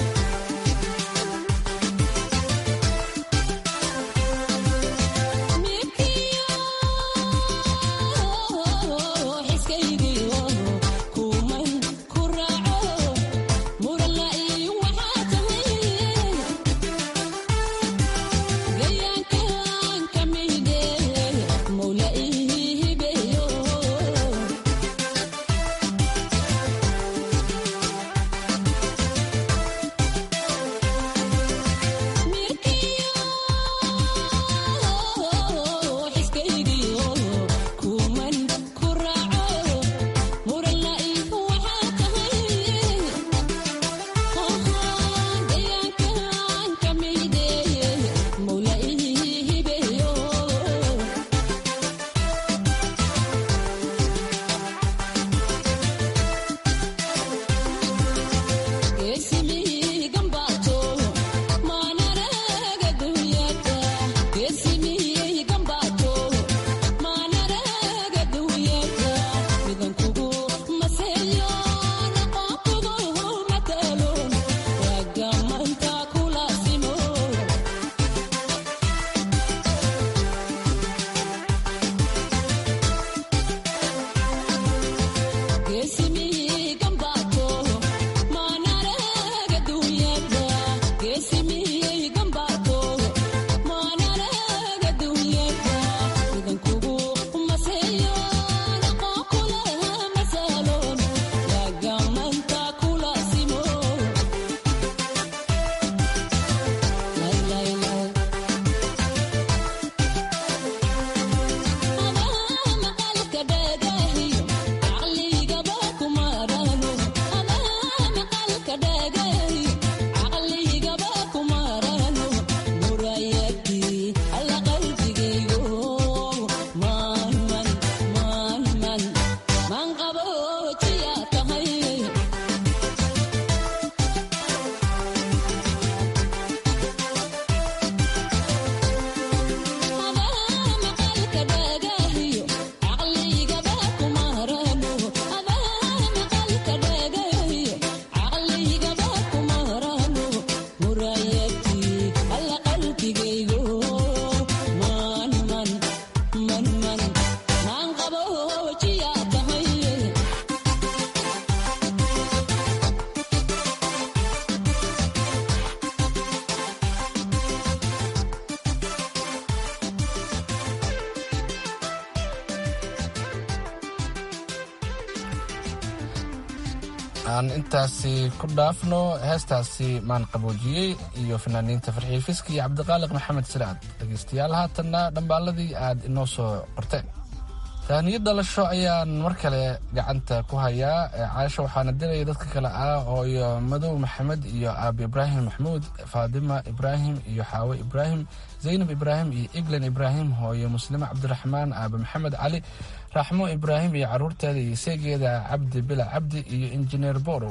aan intaasi ku dhaafno heestaasi maan qaboojiyey iyo fanaaniinta farxiil fiski iyo cabdiqaaliq maxamed siraad dhegaystayaal haatanna dhambaaladii aad inoo soo qorteen tahniyo dhalasho ayaan mar kale gacanta ku hayaa caasho waxaana diraya dadka kale ah hooyo madow maxamed iyo aabi ibraahim maxmuud faadima ibraahim iyo xaawe ibraahim zaynab ibraahim iyo eglan ibraahim hooyo muslime cabdiraxmaan aabe maxamed cali raxmo ibraahim iyo caruurteeda iyo seegeeda cabdi bila cabdi iyo injineer borow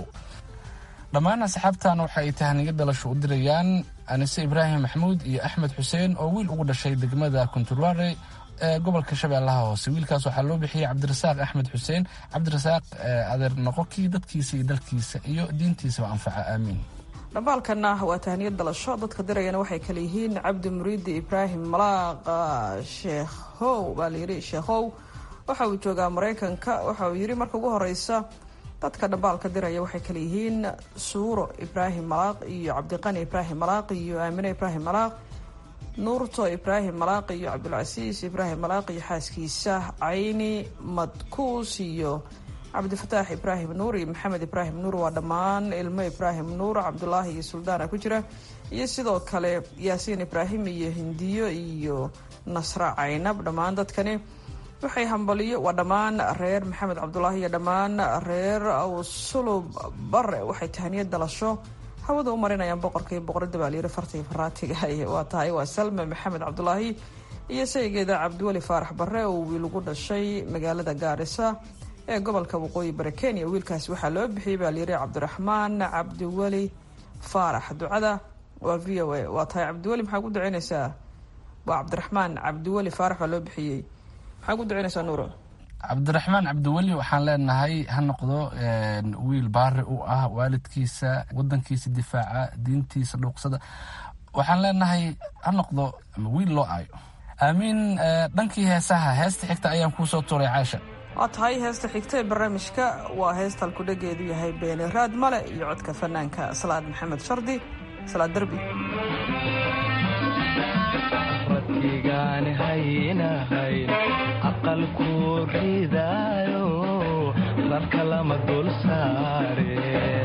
dhammaan asxaabtan waxa ay tahniyo dhalasho u dirayaan anise ibraahim maxmuud iyo axmed xuseen oo wiil ugu dhashay degmada kunturware ee gobolka shabeellaha hoose wiilkaas waxaa loo bixiyey cabdirasaaq axmed xuseen cabdirasaaq adeer noqokii dadkiisa iyo dalkiisa iyo diintiisaba anfaca aamiin dhambaalkana waa tahniyad dalasho dadka dirayana waxay kale yihiin cabdi muriidi ibraahim malaaqa sheekhow baa layidhi sheekhow waxa uu joogaa maraykanka waxa uu yidhi marka ugu horeysa dadka dhambaalka diraya waxay kale yihiin suuro ibraahim malaaq iyo cabdiqani ibraahim malaaq iyo aamine ibraahim malaaq nuurto ibraahim malaaq iyo cabdulcasiis ibraahim malaaq iyo xaaskiisa cayni madkuus iyo cabdifataax ibraahim nuur iyo maxamed ibraahim nuur waa dhammaan ilmo ibraahim nuur cabdulaahi iyo suldaana ku jira iyo sidoo kale yaasiin ibraahim iyo hindiyo iyo nasra caynab dhammaan dadkani waxay hambaliyo waa dhammaan reer maxamed cabdulaahi iyo dhammaan reer awsulub bare waxay tahaniyad dalasho hawada u marinayaan boqorka iyo boqorada baalyiri farta iyo faraatiga waa tahay waa salme maxamed cabdulaahi iyo saygeeda cabdiweli faarax bare oo wiil ugu dhashay magaalada gaarisa ee gobolka waqooyi bari kenya wiilkaasi waxaa loo bixiyey baalyiri cabdiraxmaan cabdiweli faarax ducada waa v o a waa tahay cabdiweli maxaa ku duceynaysaa waa cabdiraxmaan cabdiweli faarax baa loo bixiyey maxaa ku duceynaysaa nuuro cabdiraxmaan cabdiweli waxaan leenahay ha noqdo wiil baari u ah waalidkiisa wadankiisa difaaca diintiisa dhuuqsada waxaan leenahay ha noqdo wiil loo aayo aamiin dhankii heesaha heesta xigta ayaan kuusoo tuuray caasha waa tahay heesta xigta ee barnaamijka waa heesta halkudhageedu yahay beeni raad male iyo codka fanaanka salaad maxamed shardi salaad derbi radkigaan haynahayn aqalku ridaayo rarka lama dul saare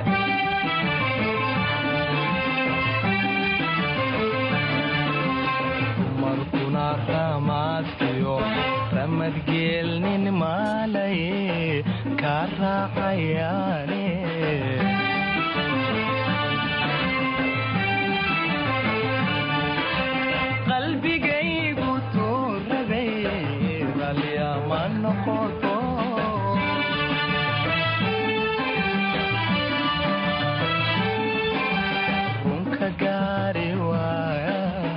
dumarkuna ramaadkiyo ramadgeelnin maalaye kaa raacayaane qalbigaygu tuurabay ralyama noqoto runka gaari waaya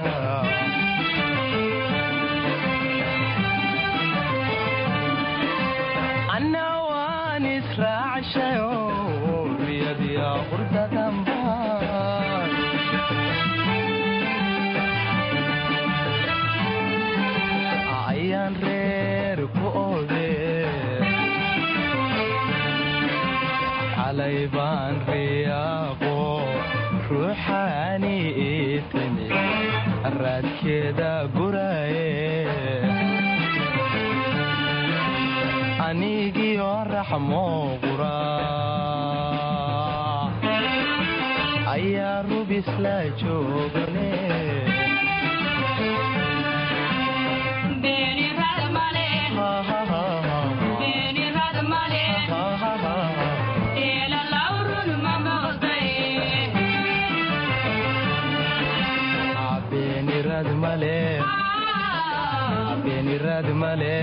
anna waan israacshayo riyadiya qurdadanbaan ayaan reer ku ode xalay baan riyaaqo ruuxaani itimi raadkeeda guraye anigiyo raxmo qura ayaa rubisla joogane beenirad male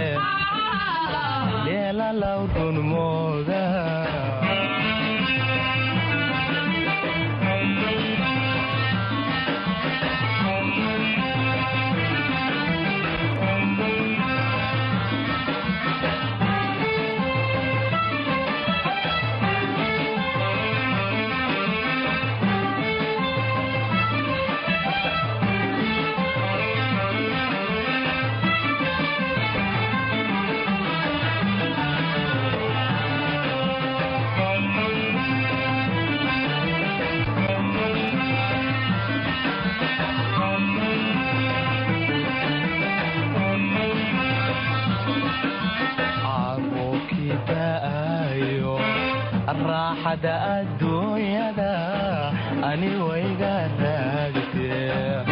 leelalaw dhunmooda raaxada adduunyada ani wayga raagtee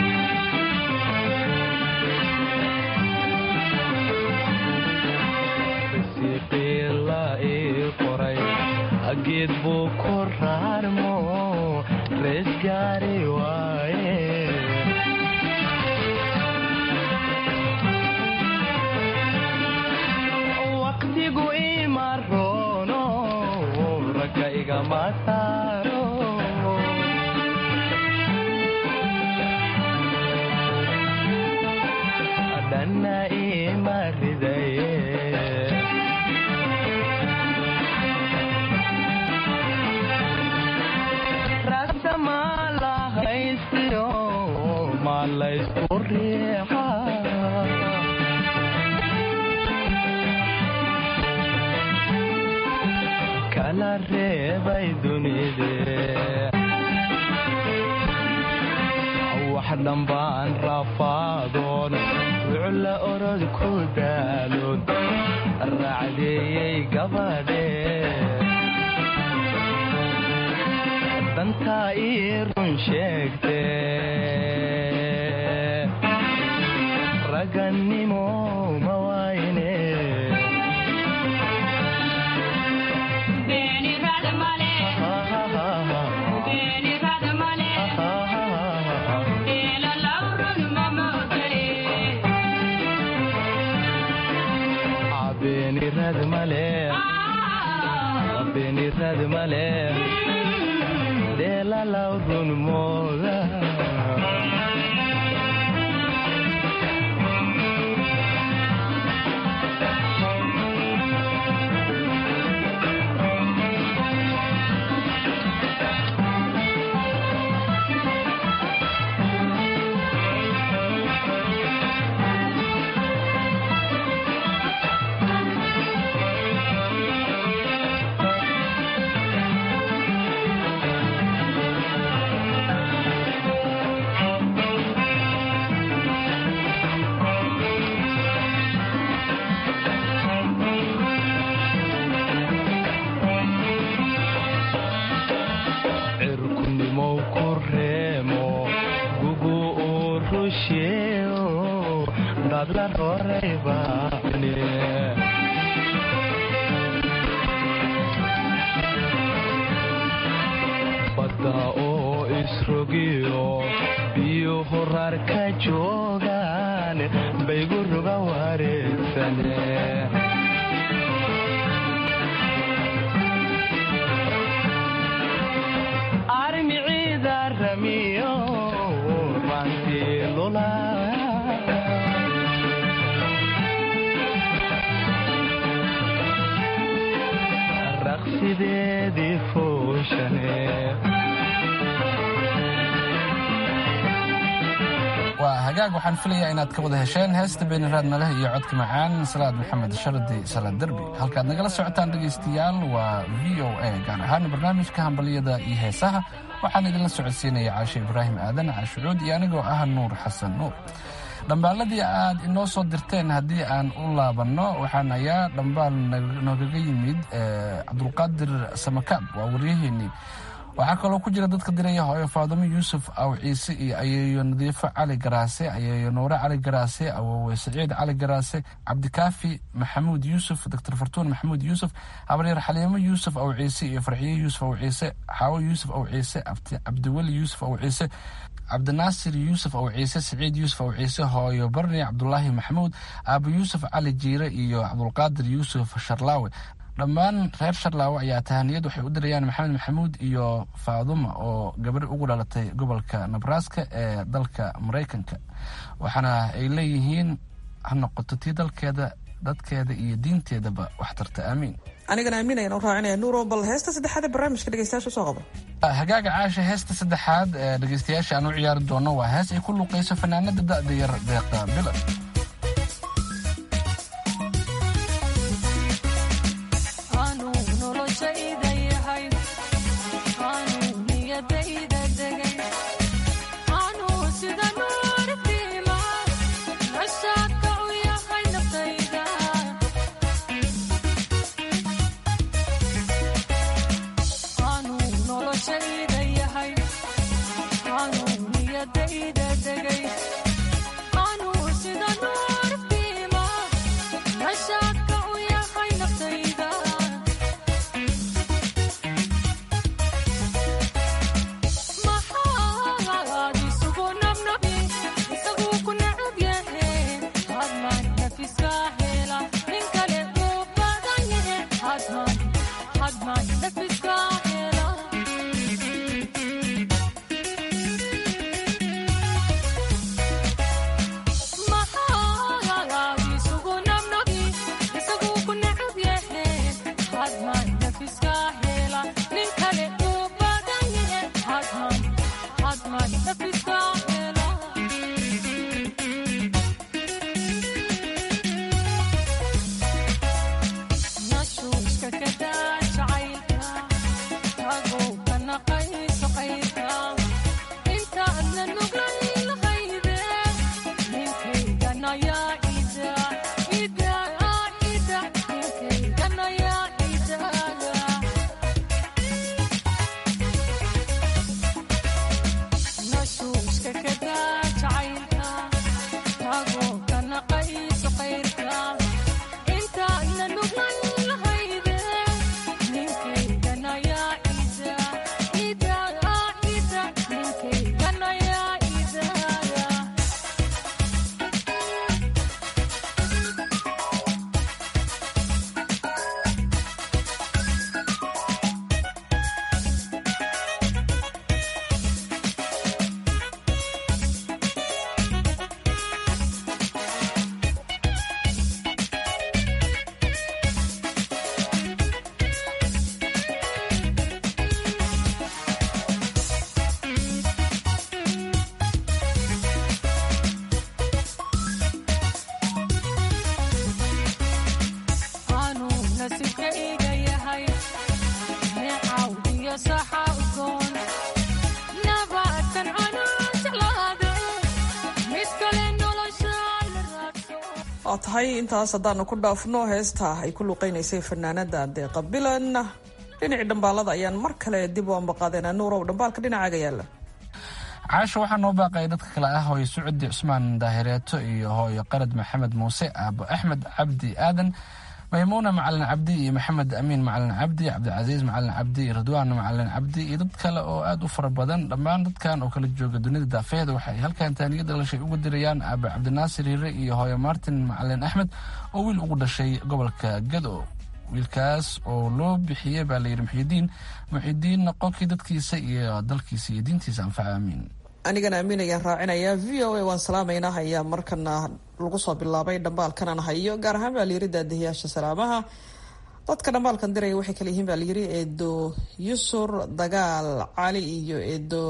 risiqiila ii qoray geed buu ku raarmo rees gaari waaye waqtigu ima roono ragga igama saaro dhanna ima ridaye ragta maa la haystiyo maa laysku riixa kala reebay dunide wax dhambaan rafaadoon wucla orod ku daaloon raacdeeyey gabadhe dantaa ii run sheegte ragannimo ma waayne beenirad male beenirad male deelalaw run mooda cirkunimow ku reemo gugu uu rusheeo dadla roreybane badda oo isrogiyo biyo horar ka joogaan baygu ruga wareegsane armiciida ramiyo rantii lula raqsideedii fooshane waa hagaag waxaan filayaa inaad ka wada hesheen heesta beeniraad maleh iyo codka macaan salaad maxamed shardi salaad derbi halkaad nagala socotaan dhegaystayaal waa v o a gaar ahaan barnaamijka hambalyada iyo heesaha waxaan idinla socodsiinaya caashe ibraahim aadan caashucuud iyo anigoo ah nuur xasan nuur dhambaaladii aad inoo soo dirteen haddii aan u laabanno waxaan ayaa dhambaal noogaga yimid cabdulqaadir samakaab waa waryaheennii waxaa kaloo ku jira dadka diraya hooyo faadumo yuusuf aw ciise iyo ayeeyo nadiifo cali garaase ayeeyo nuure cali garaase awowe saciid cali garaase cabdikaafi maxamuud yuusuf doctor fartuun maxamuud yuusuf habaryar xaliimo yuusuf aw ciise iyo farxiye yuusuf aw ciise xaawo yuusuf aw ciise cabdiweli yuusuf aw ciise cabdinaasir yuusuf aw ciise saciid yuusuf aw ciise hooyo barni cabdulaahi maxamuud aabo yuusuf cali jiire iyo cabdulqaadir yuusuf sharlaawe dhammaan reer sharlaawe ayaa tahaniyad waxay u dirayaan maxamed maxamuud iyo faaduma oo gabadh ugu dhalatay gobolka nebraska ee dalka maraykanka waxaana ay leeyihiin ha noqoto tii dalkeeda dadkeeda iyo diinteedaba wax tarta aamiin anigana aaminayaan u raacinaya nuuro bal heesta saddexaad ee barnaamijka dhegeystayaasha soo qabo hagaaga caasha heesta saddexaad ee dhegeystayaasha aan u ciyaari doono waa hees ay ku luuqayso fanaanada da'da yar deeqa bilan Oh waa tahay intaas haddaanu ku dhaafno heesta ay ku luuqeynaysay fanaanada deeqa bilan dhinacii dhambaalada ayaan mar kale dib u ambaqaadeenaa nuurow dhambaalka dhinacaaga yaala caasha waxaa noo baaqaya dadka kale ah hooyo sucudi cusmaan daahireeto iyo hooyo qarad maxamed muuse aabo axmed cabdi aadan maymuuna macalin cabdi iyo maxamed amiin macalin cabdi cabdicasiis macalin cabdi iyo ridwaan macalin cabdi iyo dad kale oo aad u fara badan dhammaan dadkan oo kala jooga dunida daafeeda waxay halkan taaniyada dhalashay ugu dirayaan aaba cabdinaasir hiire iyo hooyo martin macalin axmed oo wiil ugu dhashay gobolka gado wiilkaas oo loo bixiyey baa layidhi muxidiin muxidiin noqonkii dadkiisa iyo dalkiisa iyo diintiisa anfaca aamiin anigana amiin ayaan raacinayaa v o a waan salaamaynaa ayaa markana lagu soo bilaabay dhambaalkanan hayo gaar ahaan baa layiri daadihiyaasha salaamaha dadka dhambaalkan diraya waxay kale yihiin baa layiri eedo yusur dagaal cali iyo eedo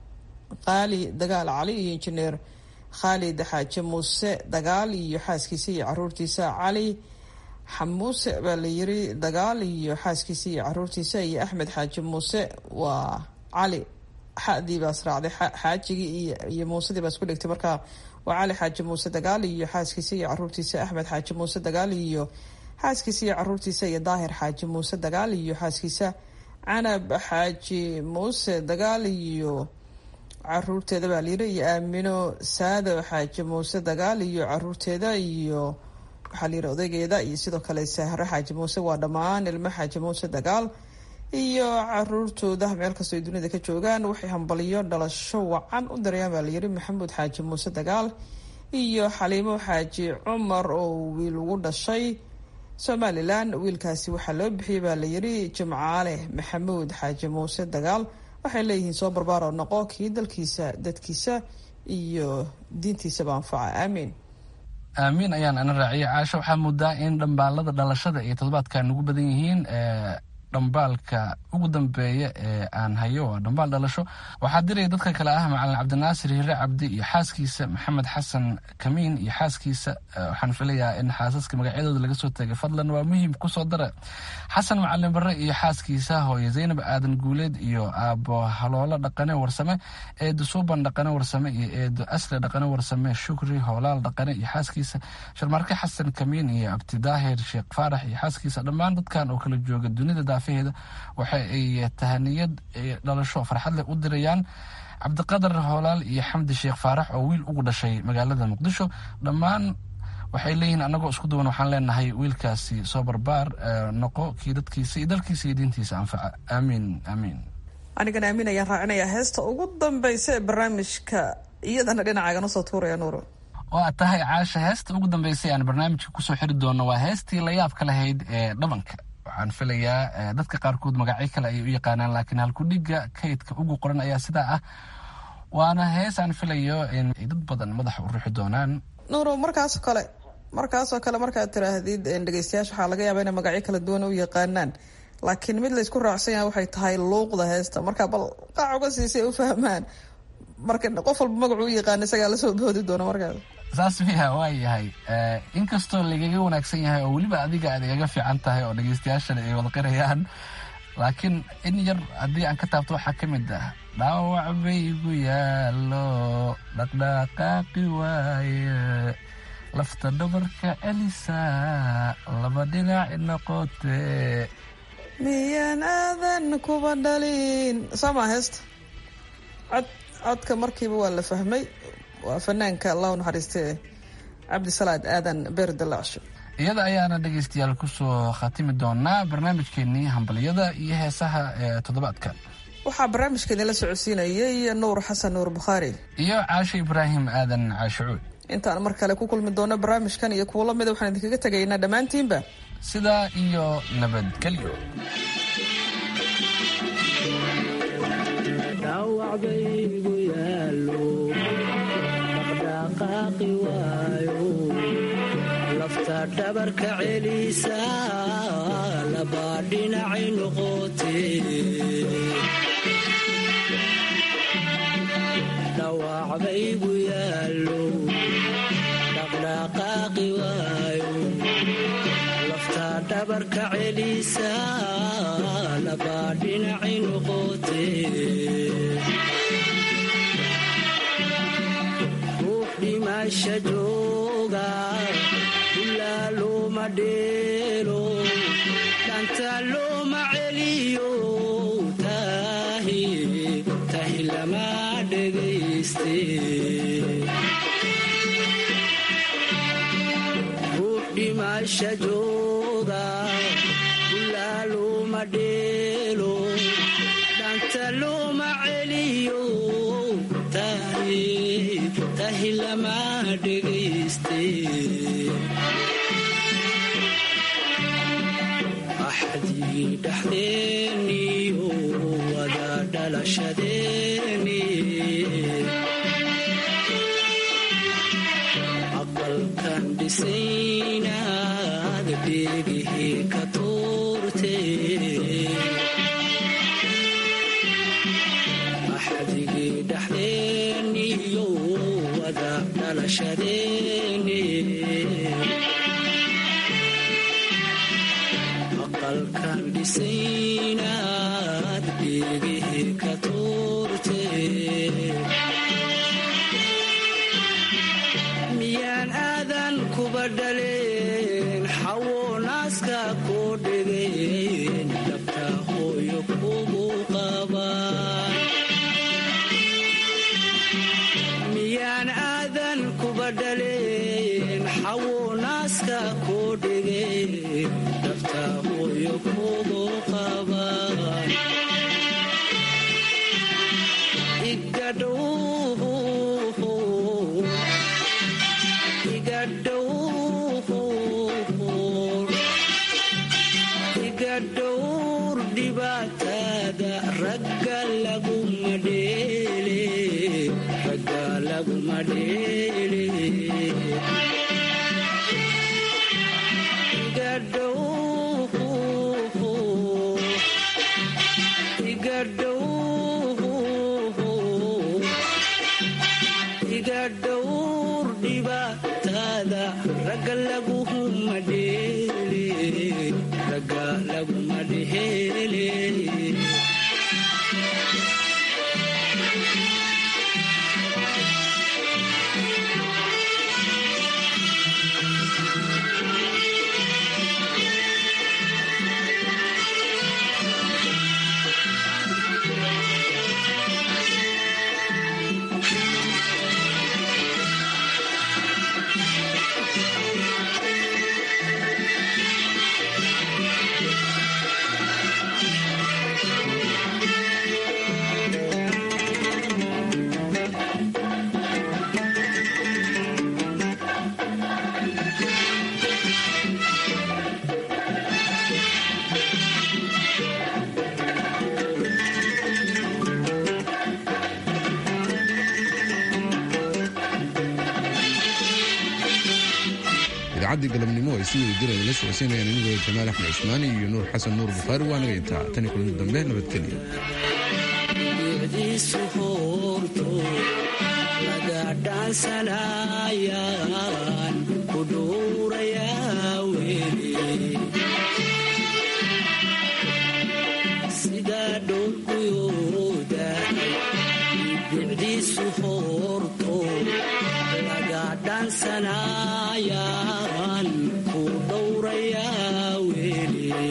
qaali dagaal cali iyo injineer khaalid xaaje muuse dagaal iyo xaaskiisa iyo caruurtiisa cali xamuuse baa layiri dagaal iyo xaaskiisa iyo caruurtiisa iyo axmed xaaje muuse waa cali xadii baas raacday xaajigii iyo muusedii baa isku dhigtay marka waa cali xaaji muuse dagaal iyo xaaskiisa iyo caruurtiisa axmed xaaji muuse dagaal iyo xaaskiisa iyo caruurtiisa iyo daahir xaaji muuse dagaal iyo xaaskiisa canab xaaji muuse dagaal iyo caruurteeda baa layiri iyo aamino saado xaaji muuse dagaal iyo caruurteeda iyo waxaa layiri odaygeeda iyo sidoo kale sahre xaaji muuse waa dhammaan ilmo xaaji muuse dagaal iyo caruurtooda meel kastoo ay dunida ka joogaan waxay hambaliyo dhalasho wacan u dirayaan baa layiri maxamuud xaaji muuse dagaal iyo xaliimo xaaji cumar oo wiil ugu dhashay somalilan wiilkaasi waxaa loo bixiyey baa layiri jimcaale maxamuud xaaji muuse dagaal waxay leeyihiin soo barbaaro noqo kii dalkiisa dadkiisa iyo diintiisaba anfaca aamiin aamiin ayaan ana raaciyay caasho waxaa moodaa in dhambaalada dhalashada iyo toddobaadkan ugu badan yihiin dhambaalka ugu dambeeya ee aan hayo waa dhambaal dhalasho waxaa diraya dadka kale ah macalin cabdinaasir hire cabdi iyo xaaskiisa maxamed xasan kamiin iyo xaaskiisa waxaan filayaa in xaasaska magacyadooda laga soo tegay fadlan waa muhiim kusoo dara xasan macalin bare iyo xaaskiisa hooye zaynab aadan guuleed iyo aabo haloolo dhaqane warsame eedo suuban dhaqane warsame iyo eedo asle dhaqane warsame shukri hoolaal dhaqane iyo xaaskiisa sharmarke xasan kamiin iyo abtidaahir sheekh faarax iyo xaaskiisa dhammaan dadkan oo kala jooga dunida daafaheeda waxa ay tahaniyad dhalasho farxad leh u dirayaan cabdiqadar hoolaal iyo xamdi sheekh faarax oo wiil ugu dhashay magaalada muqdisho dhammaan waxay leeyihiin annagoo isku duwan waxaan leenahay wiilkaasi soo barbaar noqo kii dadkiisa iyo dalkiisa iyo diintiisa anfaca aamiin aamiin anigana aamin ayaan raacinayaa heesta ugu dambaysa ee barnaamijka iyadana dhinacaagan usoo tuuraya nuuro waa tahay caasha heesta ugu dambeysay aan barnaamijka kusoo xiri doono waa heestii la yaabka lahayd ee dhabanka waxaan filayaa dadka qaarkood magacyo kale ayay u yaqaanaan laakiin halkudhiga kaydka ugu qoran ayaa sidaa ah waana hees aan filayo in ay dad badan madaxa u ruuxi doonaan nuuro markaasoo kale markaasoo kale markaad tiraahdid dhegeystayaasha waxaa laga yaabaa inay magacyo kala duwan u yaqaanaan laakiin mid laysku raacsan yahay waxay tahay luuqda heesta marka bal qaac uga siisay u fahmaan marka qof walba magacu u yaqaana isagaa lasoo boodi doona markaas saas miya waa yahay inkastoo lagaga wanaagsan yahay oo weliba adiga aad igaga fiican tahay oo dhegeystayaashana ay wada qirayaan laakiin in yar haddii aan ka taabto waxaa ka mid ah dhaawac baygu yaallo dhaqdhaqaaqi waaye lafta dhabarka celisa laba dhinac noqote miyaan aadan kuba dhalin sooma heesta cod codka markiiba waa la fahmay waa fanaanka allah u naxariistee cabdisalaad aadan beer dalacsho iyada ayaana dhegeystayaal kusoo khatimi doonaa barnaamijkeenii hambalyada iyo heesaha ee toddobaadka waxaa barnaamijka idinla socodsiinayay nuur xasan nuur bukhaari iyo caasho ibraahim aadan caashicuud intaan mar kale ku kulmi doono barnaamijkan iyo kuwo lamida waxaan idinkaga tegaynaa dhammaantiinba sidaa iyo nabadgelyo dhawacbaygu yaalo dhaqdhaqaaqi waayo lafta dhabarka celisa laba dhinacay noqote dhawacbaygu yaalo dhaqdhaqaaqi waayo lafta dhabarka celisa laba dhinacay noqote ruux dhimasha jooga ilaa looma dheelo dhanta looma celiyo tahi tahi lama dhegayste ruux dhimasha jooga ilaa looma dheelo dhanta looma celiyo tahi tahi lama dhegayste axdigii dhaxdeeniyo wada dhalashadeeni aqalkan dhisaynaad dheegihii ka tuurte axdigii dhaxdeeniyo wada dhalashadeeni aqalkan dhisaynaad dheegihii ka tuurte miyaan aadan kuba dhaleen xawo naaska koo dhegeen dhabta hooyo kugu qabaan miyaan aadan kuba dhaleen xawo naaska koo dhegeen dhabta hooyo kugu qabaan igadhow iga dhowr dhibaatada ragga laguma dheele ragga laguma dheele iga dhow iga dhow iga dhowr dhibaatada ragga laguma dheele ragga laguma dheele idaacaddii galabnimo ay si wada jir ay la socodsiinayaan inigooda jamaal axmed cismaani iyo nuur xasan nuur bukhaari waa naga intaa tani kulanti dambe nabadgelyo diisu hoorto laga dhaansanayaan ku dhuurayaa weli sida dhowrguyooda bicdiisu hoorto laga dhaansanayaan ku dhowrayaa weli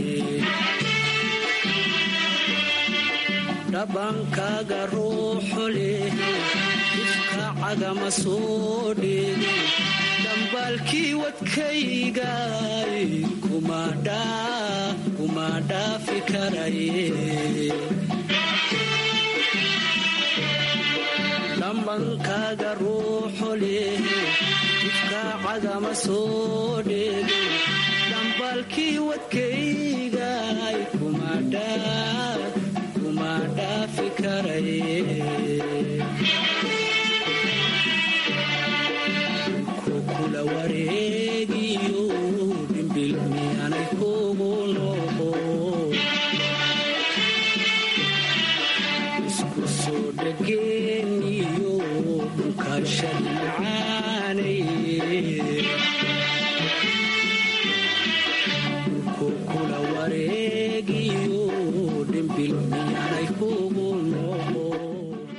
dhabankaaga ruuxu leh ifka cagama soo dheegi dhambaalkii wadkaygay kuma dhaafi karaye dhambankaaga ruuxu leh ifka cagama soo dheegi dhambaalkii wadkaygay kuma dhaafi dhaafi karaye kukula wareegiyo dhimbil miyanay kugu noqo isku soo dhageeniyo dhunkaashadi macaanaye